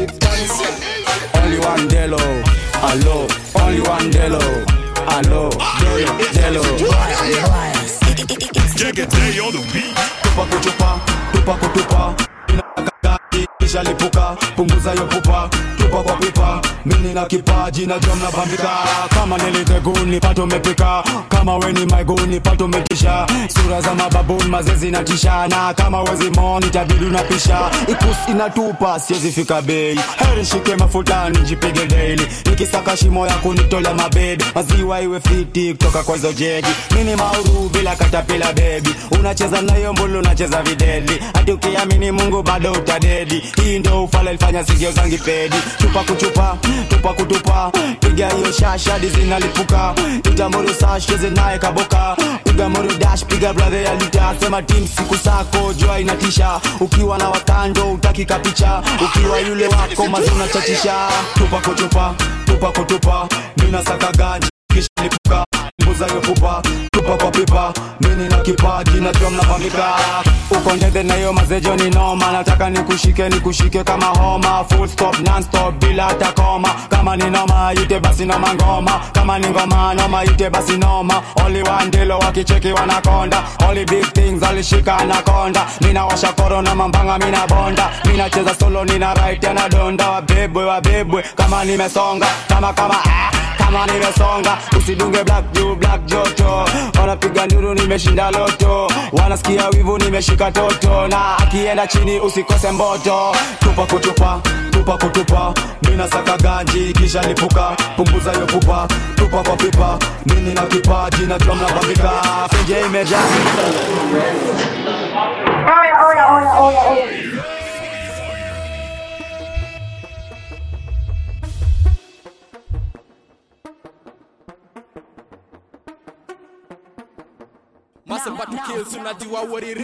Only one Delo, allo. Only one Delo, allo. Delo, Delo. Jagaday on the beat. Tupa kutupa, tupa kutupa. Inakakati, kisha lipuka, punguza yo pupa, tupa kwa pipa. Mimi na kipaji na drum na bambika. Kama niliteguni pato mepika, kama weni maiguni pato metisha. Sura za mababuni mazezi na tisha, na kama wezi moni itabidi unapisha. Ikus inatupa siwezi fika bei, heri shike mafuta nijipige daily. Nikisaka shimo ya kunitolea mabedi, maziwa iwe fiti kutoka kwa hizo jegi. Mini mauru bila katapila baby, unacheza nayo mbulu unacheza videdi. Hadi ukiamini Mungu bado utadedi. Hii ndo ufala ilifanya sigio zangi pedi. Chupa kuchupa, tupa kutupa, piga hiyo shasha hadi zinalipuka. Itamuru sash cheze naye kaboka, piga moru dash, piga brother ya lita. Sema team siku sako jua inatisha. Ukiwa na wakando utaki kapicha, ukiwa yule wako mazuna chachisha. Tupa kutupa, tupa kutupa, mina saka ganji kisha lipuka mbuza yo pupa tupa kwa pipa mini na kipaji na drum na pambika uko ndende na hiyo mazejo ni noma nataka nikushike nikushike kama homa full stop non stop bila hata koma kama ni noma ite basi noma ngoma kama ni ngoma noma ite basi noma only one dilo wakicheki wanakonda only big things alishika anakonda mina washa korona mambanga mina bonda mina cheza solo nina right na donda wabebwe wabebwe kama nimesonga kama kama ah kama nimesonga usidunge black juu black joto wanapiga nduru nimeshinda loto wanasikia wivu nimeshika toto na akienda chini usikose mboto tupa kutupa tupa kutupa mina saka ganji kisha lipuka punguza yo pupa tupa kwa pipa mini na kipaji na drum na bambika penje imejaa Massive but to kill, so unajua what it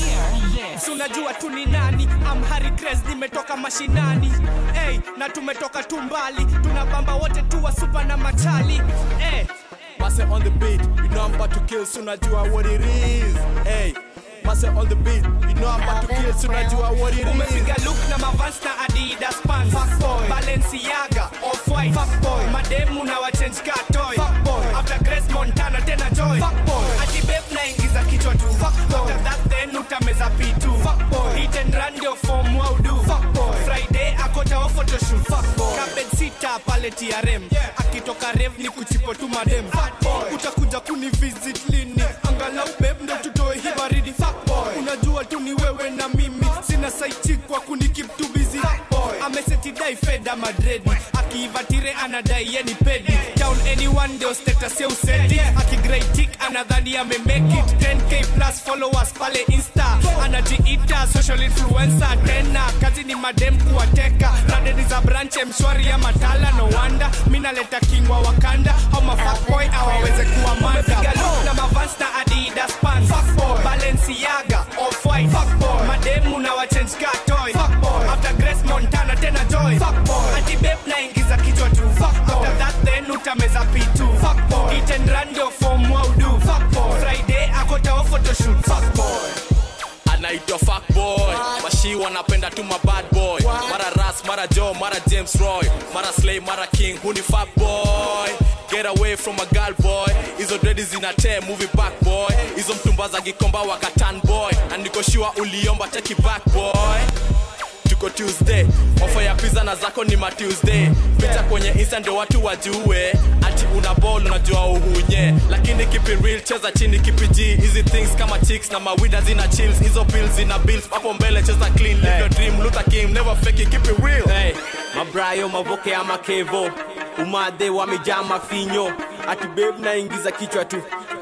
is. So unajua tu ni nani I'm Harry Krez nimetoka mashinani hey, na tumetoka tu mbali tunabamba wote tu wa super na machali hey. Mase on the beat, you know I'm about to kill, so unajua what it is. Hey. Mase on the beat, you know I'm about to kill, so unajua what it is. Umepiga look na Mavans na Adidas pants. Fuck boy. Balenciaga, Off-White. Fuck boy. Mademu na wachange car toy. Fuck boy. After Grace Montana tena joy. Fuck boy. Ati babe naingiza kichwa tu. Fuck boy. After that then utameza pitu. Fuck boy. Hit and run ndio form wau do. Fuck boy. Friday akota wa photoshoot. Fuck boy. Cabbage sita pale TRM. Akitoka rev ni kuchipo tu madem. Fuck boy. Utakuja kuni visit lini? Angalau babe ndo tutoe hii baridi. Fuck boy. Unajua tu ni wewe na mimi. Sina saichi kwa kuni keep too busy. Fuck boy. Ameseti dai feda madredi. Akiiva tire anadai yeni pedi. Down anyone ndio status ya usedi. Akigrey tick anadhani ame make it. 10k plus followers pale Insta. Anajiita social influencer tena. Kazi ni madem kuwateka. Radeni za branche mshwari ya matala no wonder. Mina leta king wa Wakanda. Au mafuckboy awaweze kuwa manda. Piga look na Mavans na Adidas pants. Fuckboy. Balenciaga, Off-White. Fuckboy. Mademu na wachange car toy. Fuckboy. After Grace Montana tena joy. Fuckboy. Ati babe naingiza kichwa tu. Fuckboy. After that then utameza pitu. Fuckboy. Hit and run ndio form wau do. Fuckboy. Friday akota wa photoshoot. Fuckboy. anaitwa fuckboy mashi wanapenda tu mabad boy mara ras mara jo mara james roy mara slay mara king huni fuckboy get away from a girl boy hizo dredi zinate movie back boy hizo mtumba za gikomba wakatan boy na nikoshua uliomba cheki back boy tuko tuesday ofa ya pizza na zako ni ma tuesday picha kwenye insta ndio watu wajue ati una ball unajua uhunye lakini kipi real cheza chini kipi g hizi things kama chicks na mawida zina chills hizo pills zina bills hapo mbele cheza clean live your dream Luther King never fake it keep it real hey, mabrayo mavoke ama kevo umade wamejaa mafinyo ati babe naingiza kichwa tu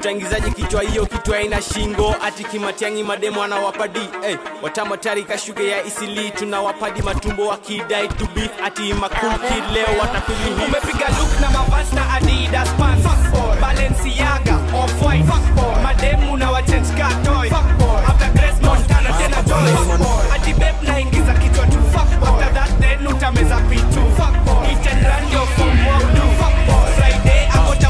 utaingizaji kichwa hiyo kichwa ina shingo ati kimatiangi mademo anawapadi hey, watamatari kashuge ya isili tunawapadi matumbo wakidai to beef ati makul kid leo watapili hii umepiga look na mavasi na adidas pants balenciaga off-white mademu na wachange ka toy after grace montana tena joy ati beb naingiza kichwa tu after that then utameza pitu Eat and run your form walk do friday akota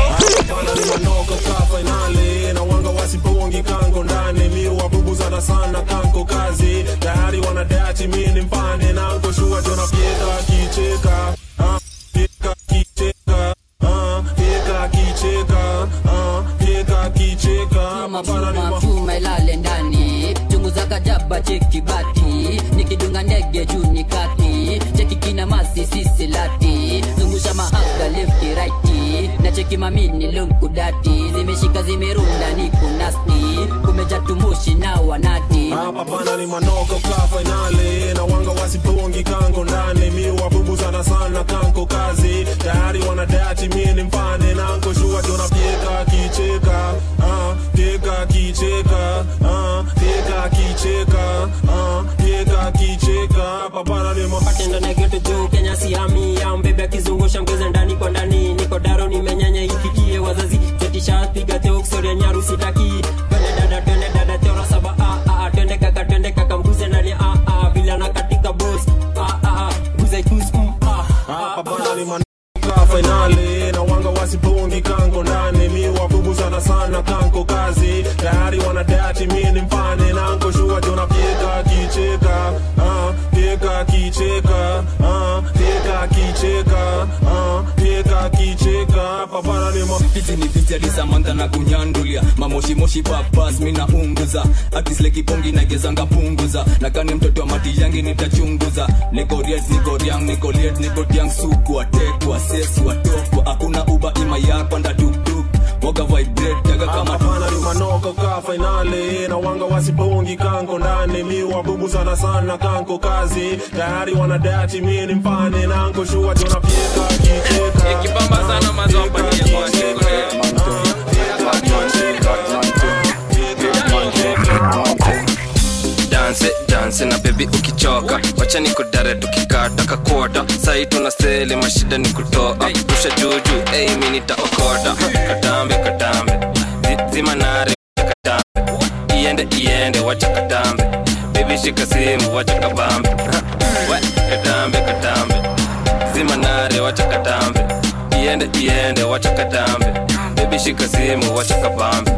manoko ka fainali na wanga wasipongi kanko ndani mi wabubuzana sana kanko kazi tayari wanadati mi ni mpane nanko shua jona pieka kicheka ah, pieka kicheka ah, pieka kicheka ah, pieka kicheka mabana ni ma- chuma ilale ndani chunguza kajaba cheki bati nikidunga ndege juu ni kati cheki kina masi sisi lati zungusha mahaga lefti raiti na cheki mamini lunkudati zimeshika zimerunda ni kunasti kumeja tumushi na wanati hapa pana ni manoko ka fainali na wanga wasipongi kanko ndani mi wabubuzana sana kanko kazi tayari wanadati mi ni mpane nanko shua jona pieka kicheka ah, pieka kicheka ah, pieka kicheka ah, pieka kicheka hapa pana ni ma- patendo na geto juu kenya siami ya mbebe akizungusha mgeze ndani kwa ndani niko daro nimenyanya ifikie wazazi zetisha piga teo kusoria nyaru sitaki twende dada twende dada teora saba ah, ah, twende kaka twende kaka mguze ndani ah, ah, vile na katika boss ah, ah, ah, mguze kus mm, ah, hapa pana ni manoko ka fainali na wanga wasipongi kanko ndani mi wabubuzana sana kanko kazi tayari wanadati mi ni mpane nanko shua jona pieka kicheka ah, pieka kicheka ah, pieka kicheka ah, pieka kicheka hapa pana ni ma- hizi ni vijali samantha na kunyandulia mamoshimoshi papas mina unguza akislekibongi nagezanga punguza nakani mtoto wa mati yangi nitachunguza nikoriet nikoriang nikoliet nikotiang suku atekwa sesu atokwa hakuna uba ima yakwa ndatuktuk waga vibrate jaga kama hapana ni manoko ka fainali na wanga wasipongi kanko ndani mi wabubuzana sana kanko kazi tayari wanadati mi ni mpane nanko shua jona pieka kicheka ikibamba sana mazompatie kwa danse danse na bebi ukichoka wacha ni kudare tukikata kakota sai tuna seli mashida ni kutoa rusha juju ei mi nitaokota katambe katambe Zi- zima nare katambe iende iende wacha katambe bebi shika simu wacha kabambe We, katambe katambe zima nare wacha katambe iende iende wacha katambe bebi shika simu wacha kabambe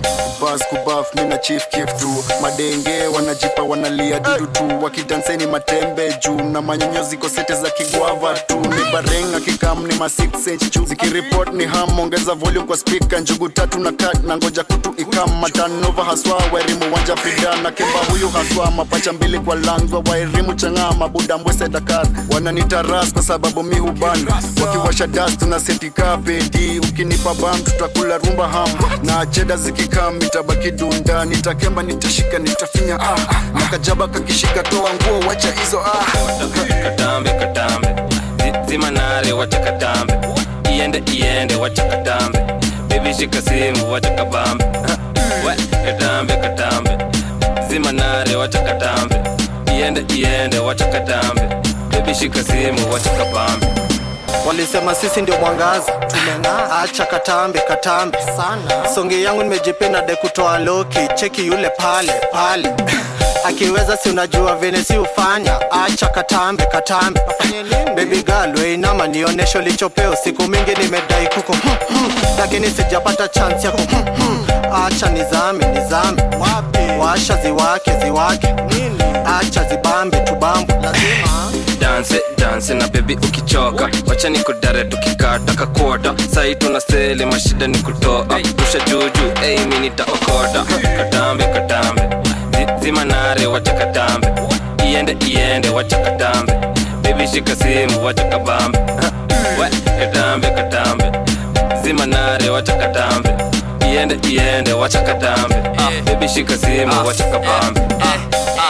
bas kubaf mina chief kif tu madenge wanajipa wanalia dudu tu wakidanseni matembe juu na manyonyo ziko sete za kigwava tu ni barenga kikam ni ma 6 inch juu zikiripot ni ham ongeza volume kwa speaker njugu tatu na kat na ngoja kutu ikam matanova haswa wairimu wanja fida na kemba huyu haswa mapacha mbili kwa langwa wairimu chang'aa mabuda mbwese dakar wananitaras kwa sababu mi huban wakiwasha das tuna setika pedi ukinipa bam tutakula rumba ham na cheda zikikam itabaki dunda nitakemba nitashika nitafinya ah na kajaba kakishika toa nguo wacha hizo ah katambe katambe Zi- zima nare wacha katambe iende iende wacha katambe bebi shika simu wacha kabambe We, katambe katambe zima nare wacha katambe iende iende wacha katambe bebi shika simu wacha kabambe walisema sisi ndio mwangaza tumeng'aa acha katambe katambe sana songe yangu nimejipenda de kutoa loki cheki yule pale pale akiweza si unajua vene si ufanya acha katambe katambe bebi girl weinama nionesho lichopeo siku mingi nimedai kuko hmm, hmm, lakini sijapata chance yako hmm, hmm. acha nizame nizame washa ziwake ziwake acha zibambe tubambe lazima danse danse na bebi ukichoka wacha ni kudare tukikata kakota sai tuna seli mashida ni kutoa rusha juju ei mi nitaokota katambe katambe Zi- zima nare wacha katambe iende iende wacha katambe bebi shika simu wacha kabambe We, katambe katambe zima nare wacha katambe iende iende wacha katambe bebi shika simu wacha kabambe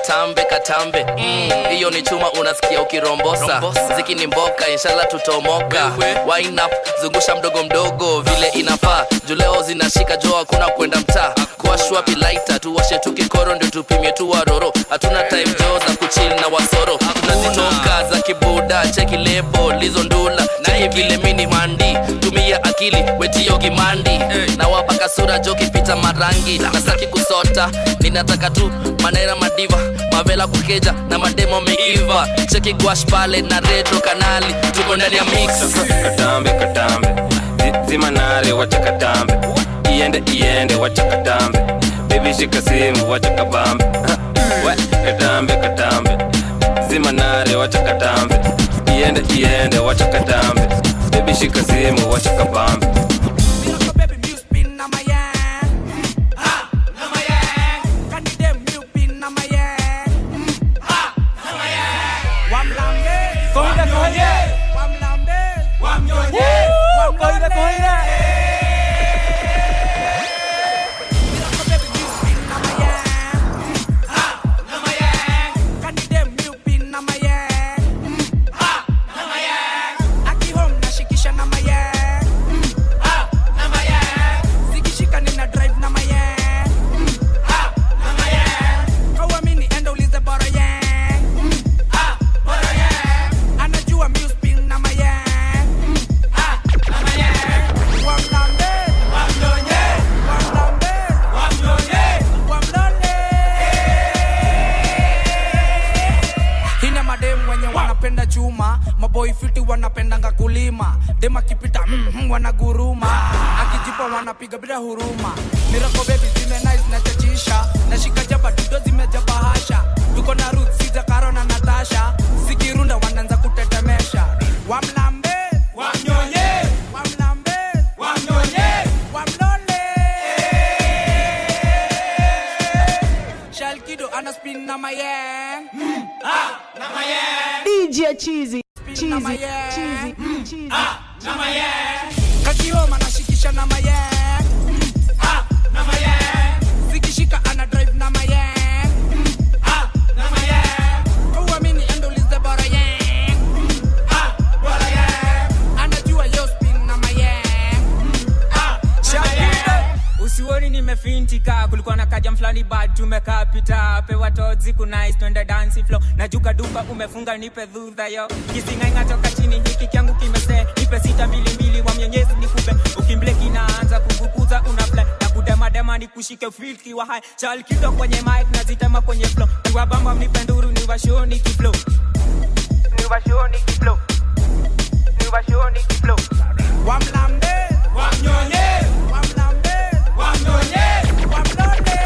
katambe katambe Mm, hiyo ni chuma unasikia ukirombosa ziki ni mboka inshallah tutomoka Wine up zungusha mdogo mdogo vile inafaa juleo zinashika jo hakuna kwenda mtaa kuashwa pilaita tuwashe tu kikoro ndio tupimie tu waroro hatuna time jo za kuchil na wasoro tunazitoka za kibuda cheki lebo lizo ndula cheki vile mini mandi tumia akili wetio gimandi na wapaka sura jo kipita marangi nasaki kusota ninataka tu manera madiva mavela kukeja na mademo meiva cheki gwash pale na retro kanali tuko ndani ya mix katambe katambe Zi- zima nare wacha katambe iende iende wacha katambe bebi shika simu wacha kabambe Ha, we, katambe katambe zima nare wacha katambe iende iende wacha katambe bebi shika simu wacha kabambe hina mademu wenye wanapenda chuma maboi fiti wanapendanga kulima dem akipita mm, mm, wanaguruma akijipa wanapiga bila huruma mirako bebi zime nice na chachisha nashika jaba dudo zimejaba hasha tuko na ruth sija karo na natasha zikirunda wanaanza kutetemesha wamlambe wamnyonye wamlambe wamnyonye wamlole shalkido ana spin na mayeng mm, ah, na mayeng DJ Cheesy. Cheesy. na mayeng. Cheesy. Mm, Cheesy. ah, na mayeng kakioma nashikisha na mayeng Mm, ah, na mayeng zikishika ana drive na mayeng Mm, ah, na mayeng kauamini endolize bora yeng Mm, ah, bora yeng anajua yo spin na mayeng Shakira. usioni nimefintika kulikuwa na kaja mfulani bad tumekaa pita pewa tozi kunais twende dansi flo najuka duka umefunga nipe dhudha yo kisingainga toka chini hiki kyangu kimese nipe sita mbili mbili wa mwenyezi nikupe ukimble kinaanza kuvukuza unafle na kudemadema nikushike filki wa hai chalkido kwenye mic nazitema kwenye flo niwabamba mnipe nduru niwashoni kiflo niwashoni kiflo niwashoni kiflo wamlambe wamnyonye wamlambe wamnyonye wamlole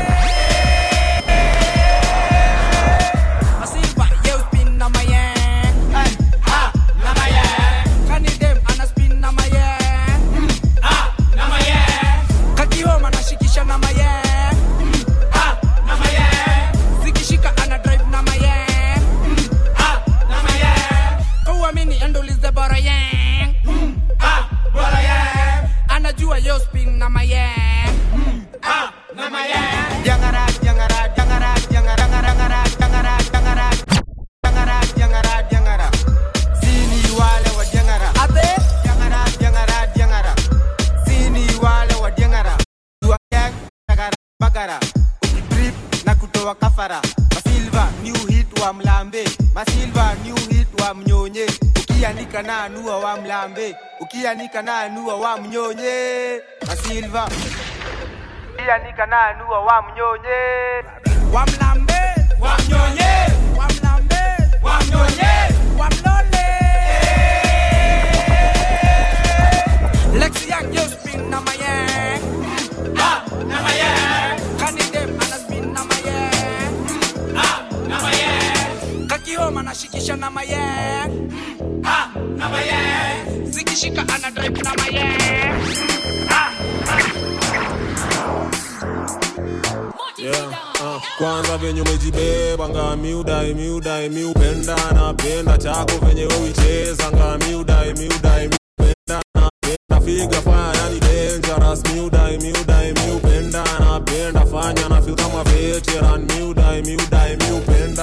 Masifa, yo spin na mayeng Ay, ha, na mayeng Kani dem ana spin na mayeng Mm, ah, na mayeng Kakihoma anashikisha na mayeng Mm, ah, na mayeng Zikishika ana drive na mayeng Mm, ah, na mayeng Kauamini endolize bora yeng Mm, ah, bora yeng Anajua yo spin na mayeng Mm, ah, na mayeng Jangara, jangara, jangara, jangara, jangara, jangara, jangara, jangara, jangara, jangara. Sini wale wa jangara. Ate? Jangara, jangara, jangara. Sini wale wa jangara. Dua yang, jangara, bagara. Ukitrip na kutoa kafara. Masilva, new hit wa mlambe. Masilva, new hit wa mnyonye. Ukianika na anua wa mlambe. Ukianika na anua wa mnyonye. Masilva. Ukianika na anua wa mnyonye. wamlambe wamnyonye wamlambe wamnyonye wamlole Lexi Young yo spin na mayeng ah na mayeng Kani dem ana spin na mayeng ah na mayeng Kakihoma anashikisha na mayeng ah na mayeng Zikishika ana drive na mayeng ah Yeah, uh, kwanza venye umejibeba nga miudai miudai miupenda napenda chako venye uicheza nga miudai miudai miupenda napenda figa fanya yani dangerous miudai miudai miupenda napenda fanya na feel kama veteran miudai miudai miupenda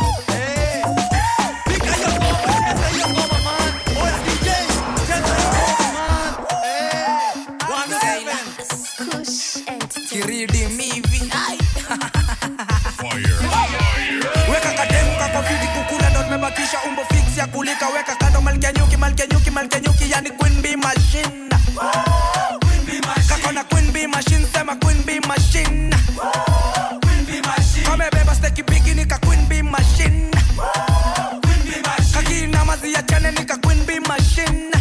kiridi mivi weka kademu kakofiti kukula ndo tumebakisha umbo fix ya kulika weka kando malkia nyuki malkia nyuki malkia nyuki yani queen bee machine kakona queen bee machine sema queen bee machine kamebeba steki bigi nika queen bee machine kakina mazi ya chane nika queen bee machine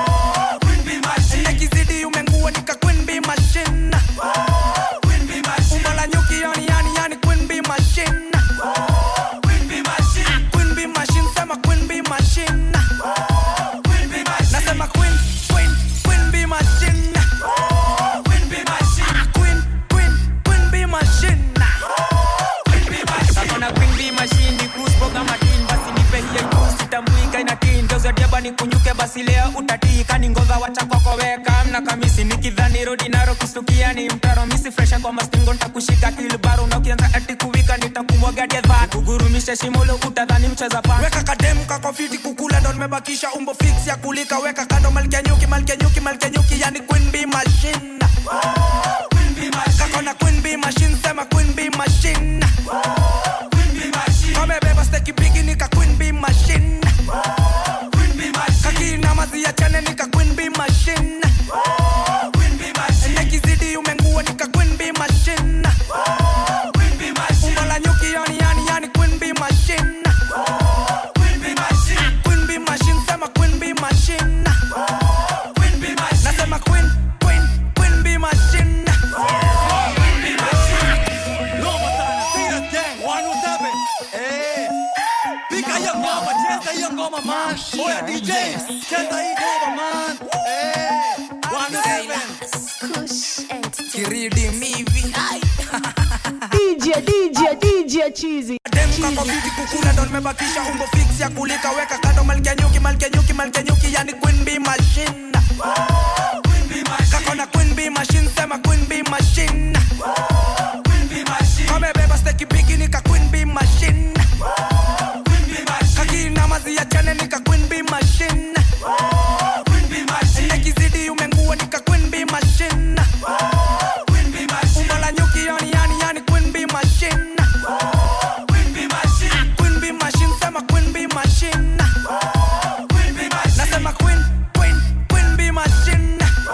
nekizidi umengua nika queen bee machine umbo la nyuki yani yani yani queen bee machine queen bee machine sema queen bee machine nasema queen queen queen bee machine queen queen queen bee machine kakona queen bee machine ni kuspoga matin basi nipe hiyo juu sitambuika ina tin geuza diaba ni kunyuke basi leo utatika ni ngova wacha kwako weka mna kamisi nikidhani rodi naro kustukia ni mtaro misi fresha kwa mastingo nitakushika kilbaro na ukianza ati kuwika nitakumwaga dedha kugurumisha shimolo utadhani mcheza pa weka kademu kakofiti kukula ndo nimebakisha umbo fix ya kulika weka kando malkia nyuki malkia nyuki malkia nyuki yani queen bee machine kakona queen bee machine sema queen bee machine kamebeba steki bigi nika queen bee machine kakina mazi ya chane nika queen bee machine nekizidi umengua nika queen bee machine umbo la nyuki yani yani yani queen bee machine queen bee machine sema queen bee machine nasema queen queen queen bee machine Pika hiyo ngoma, cheza hiyo ngoma man. Oya DJ, cheza hii ngoma man. Eh, 107. kiridi mivi DJ, DJ, DJ Cheesy. dem kakofiti kukula ndo nimebakisha umbo fix ya kulika weka kando malkia nyuki malkia nyuki malkia nyuki yani queen bee machine kakona queen bee machine sema queen bee machine kamebeba steki bigi nika queen bee machine kakina mazi ya chane nika queen bee machine nekizidi umengua nika queen bee machine umbo la nyuki yani yani yani queen bee machine queen bee machine sema queen bee machine nasema queen queen queen bee machine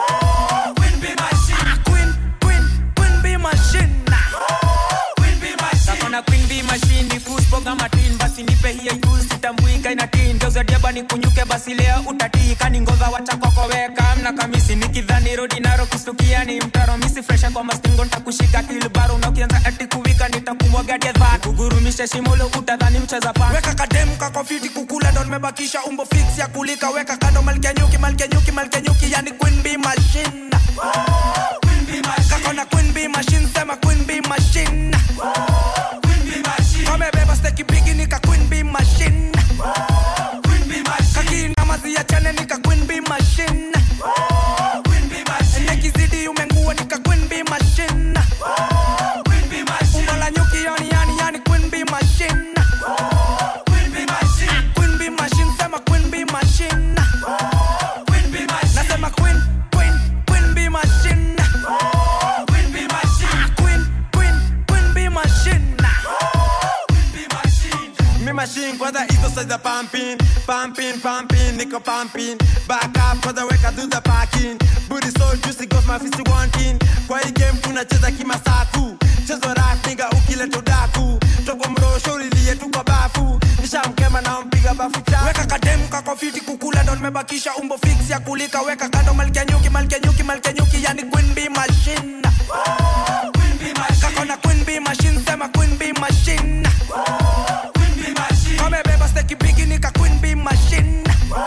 queen queen queen bee machine kakona queen bee machine ni kuspoga matin basi nipe hiyo juu sitambuika ina tin geuza diaba ni kunyuke basi leo utatika ni ngova wacha kwako weka mna kamisi nikidhani rodi naro kustukia ni mtaro misi fresha kwa mastingo nitakushika kilbaro na ukianza ati kuwika nitakumwaga dedha kugurumisha shimolo utadhani mcheza pa weka kademu kakofiti kukula ndo nimebakisha umbo fix ya kulika weka kando malkia nyuki malkia nyuki malkia nyuki yani queen bee machine kakona queen bee machine sema queen bee machine kamebeba steki bigi nika queen bee machine kakina mazi ya chane nika queen bee machine nekizidi umengua nika queen bee machine umbo la nyuki yani yani yani queen bee machine queen bee machine sema queen bee machine nasema queen queen queen bee machine queen queen queen bee machine Me machine kwanza hizo size za pumping pumping pumping niko pumping back up kwanza weka do the parking booty so juicy goes my fist wanting kwa hii game tunacheza kimasaku chezo rap nigga ukileta udaku toko mrosho ulilie tu kwa bafu nishamkema na mpiga bafu cha weka kademu kakofiti kukula ndo nimebakisha umbo fix ya kulika weka kando malkia nyuki malkia nyuki malkia nyuki yani queen bee machine kakona queen bee machine sema queen bee machine kamebeba steki bigi nika queen bee machine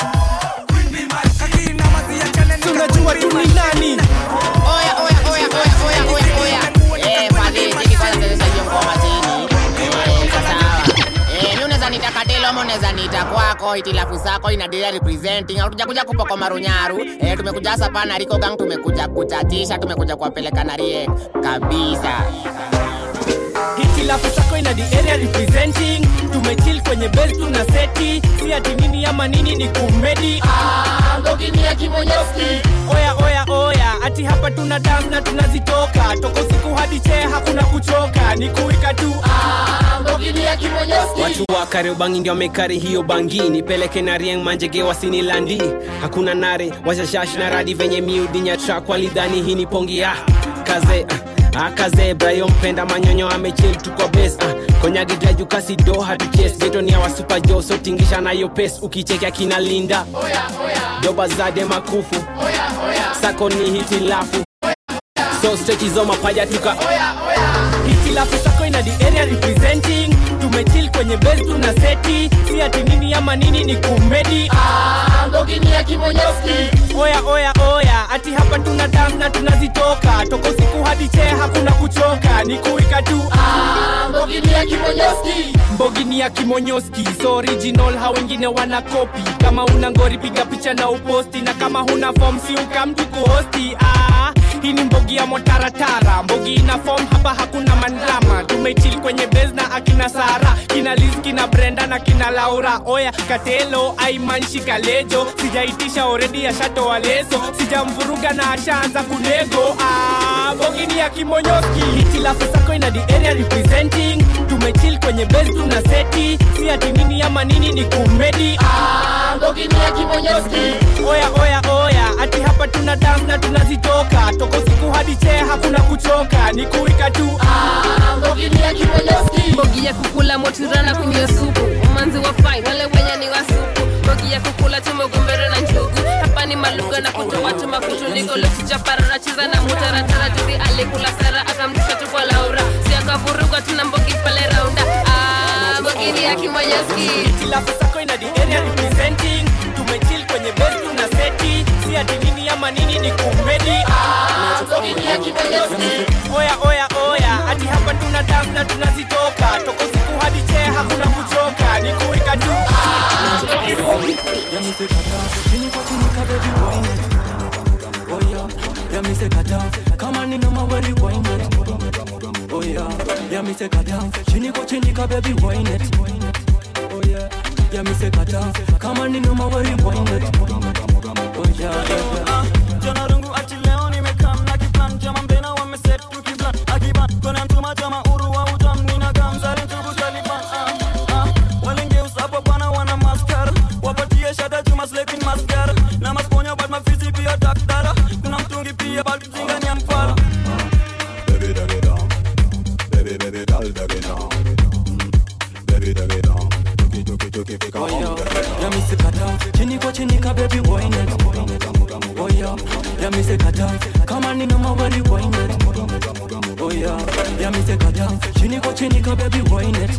kakina mazi ya chane nika Tunajua tu ni nani. Oya, oya, oya, oya, oya, oya, oya. Eh, fadhi, cheki kwanza chezesha hiyo ngoma chini. Eh, sawa. Eh, mi unaweza niita kadelo ama unaweza niita kwako itilafu zako inadia representing hatuja kuja kupoko marunyaru eh, tumekuja hasa pana riko gang tumekuja kuchatisha tumekuja kuwapeleka na rie kabisa hitilafu sako ina the area representing tumechill kwenye base tuna seti si ati nini ama nini ni kumedi mbogini ya kimonyoski oya oya oya ati hapa tuna dance na tunazitoka toko siku hadi chee hakuna kuchoka ni kuika tu mbogini ya kimonyoski watu wa kariobangi ndio wamekari hiyo bangi nipeleke na rieng manjege wasini landi hakuna nare washashash na radi venye miudinya trak walidhani hii ni pongi ah, kaze ah, ah, kaze brayo mpenda manyonyo amechil tu kwa bes ah, konyagidajukasi do hatuches geto ni awa super jo so tingisha nayo pes ukichekea kina linda doba zade makufu sako ni hitilafu so stechizo mapaja tuka hitilafu sako ina the area representing tumechill kwenye base tuna seti si ati nini ama nini ni kumedi mbogini ya kimonyoski oya oya oya ati hapa tuna dance na tunazitoka toko siku hadi chee hakuna kuchoka ni kuika tu mbogini ya kimonyoski mbogini ya kimonyoski so original ha wengine wana kopi kama una ngori piga picha na uposti na kama huna form si ukamtu kuhosti ah, hii ni mbogi ya motaratara mbogi ina form hapa hakuna mandrama tumechil kwenye base na akina sara kina liz kina brenda na kina laura oya katelo aimanshi kalejo sijaitisha oredi ya shato waleso sijamvuruga na ashaanza kunego ah, mbogini ya kimonyoski hitilafu sako ina the area representing tumechil kwenye base tuna seti si ati nini ama nini ni kumedi mbogini ya kimonyoski oya oya oya ati hapa tuna dance na tunazitoka toko siku hadi chee hakuna kuchoka ni kuika tu mbogini ya kimonyoski mbogi ya kukula motirana kunywa supu umanzi wa fai wale wenye ni wasupu mbogi ya kukula tumegombere na njugu hapa ni maluga na kutoa tuma kutuliko lokichaparara cheza na mutaratara juzi alikula sara akamtisha tu kwa laura si akavuruga tuna mbogi pale raunda ah, mbogini ya kimonyoski hitilafu sako ina the area representing tumechill kwenye base tuna seti si ati nini ama nini ni kumedi mbogini ya kimonyoski oya oya oya ati hapa tuna dance na tunazitoka toko siku hadi chee hakuna kuchoka ni kuika tu kama nina mawari wine it. Oh yeah, yeah me say kata chini kwa chini ka baby wine it. Oh yeah, yeah me say kata kama nina mawari wine it. Oh yeah, yeah, yeah. jana rungu ati leo nimekam na kiplan jama mbena wameset tukiplan akiban kona mtuma jama uru wa utam nina gamzari ntugu taliban ah, ah. walengeusa hapo bwana wana maskar wapatie shada juma slepin maskar na masponya bat mafisi pia takdara kuna mtungi pia balkizinga ni amfara Baby, dug it down. Baby, baby, girl, dug it down. Mm. Baby, dug it down. Tuki, tuki, tuki, fika Oh home, yeah, dug it down. yeah me say kata chini kwa chini ka baby wine it. Oh yeah, yeah me say kata kama nina mawari wine it. Oh yeah, yeah me say kata chini kwa chini ka baby wine it.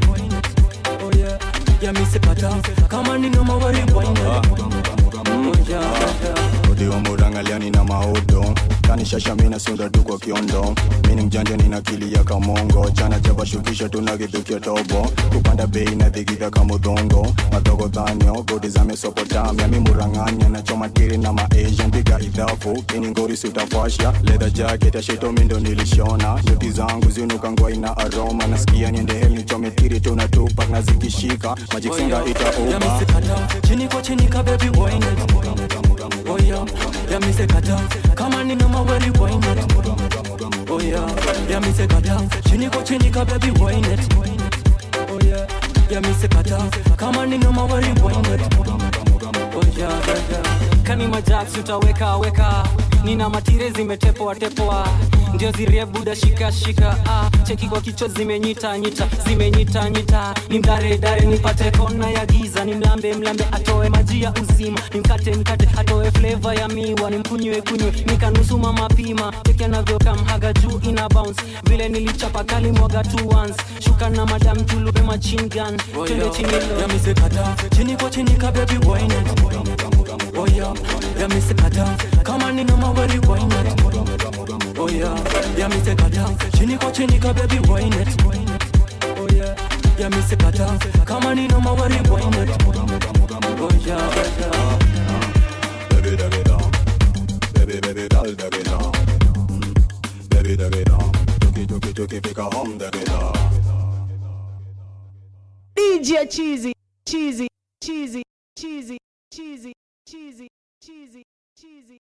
Oh yeah, yeah me say kata kama nina mawari wine it. Oh yeah, yeah. odiwa murangalia nina maudo kanishasha mina sunda tu kwa kiondo mini mjanja nina akili ya kamongo chana chavashukisha tunagithukia tobo kupanda bei na thigitha kamudhongo madogo dhanyo godi za mesopotamia mimurang'anya nachoma tiri na maasian piga idhafu ini ngori sutafasha ledha jacket ya shito mindo nilishona nyuti zangu zinuka ngwai na aroma nasikia niende hel nichome tiri tuna tupak na zikishika majiksenga Yeah, me itaoba say kata chini kwa chini ka baby wine it. Oh yeah, yeah me say kata kama nina mawari wine it. Oh yeah, yeah me say kata chini kwa chini ka baby wine it. Oh yeah, yeah me say kata kama nina mawari wine it. Oh yeah, yeah, yeah. kani majax utaweka weka nina matire zimetepoa tepoa ndio zirie buda shika shika ah, cheki kwa kichwa zimenyita nyita zimenyita nyita ni mdare dare nipate kona ya giza ni mlambe mlambe atoe maji ya uzima nimkate mkate atoe flavor ya miwa nimkunywe kunywe nikanusuma mapima cheki anavyokamhaga juu ina bounce vile nilichapa kali mwaga two once shuka na madam tulupe machine gun Oh twende yeah, chini yeah me say kata chini kwa chini ka baby wine it. Oh yeah, yeah me say kata kama nina mawari wine it. Oh yeah, yeah me say kata chini kwa chini ka baby wine it. Oh yeah, yeah me say kata kama nina mawari wine it. Oh yeah, yeah, yeah. Baby, dug it down. Baby, baby, girl, dug it down. Mm. Baby, dug it down. Tuki, tuki, tukifika home the ghetto DJ Cheesy, Cheesy, Cheesy, Cheesy, Cheesy, Cheesy, Cheesy, Cheesy.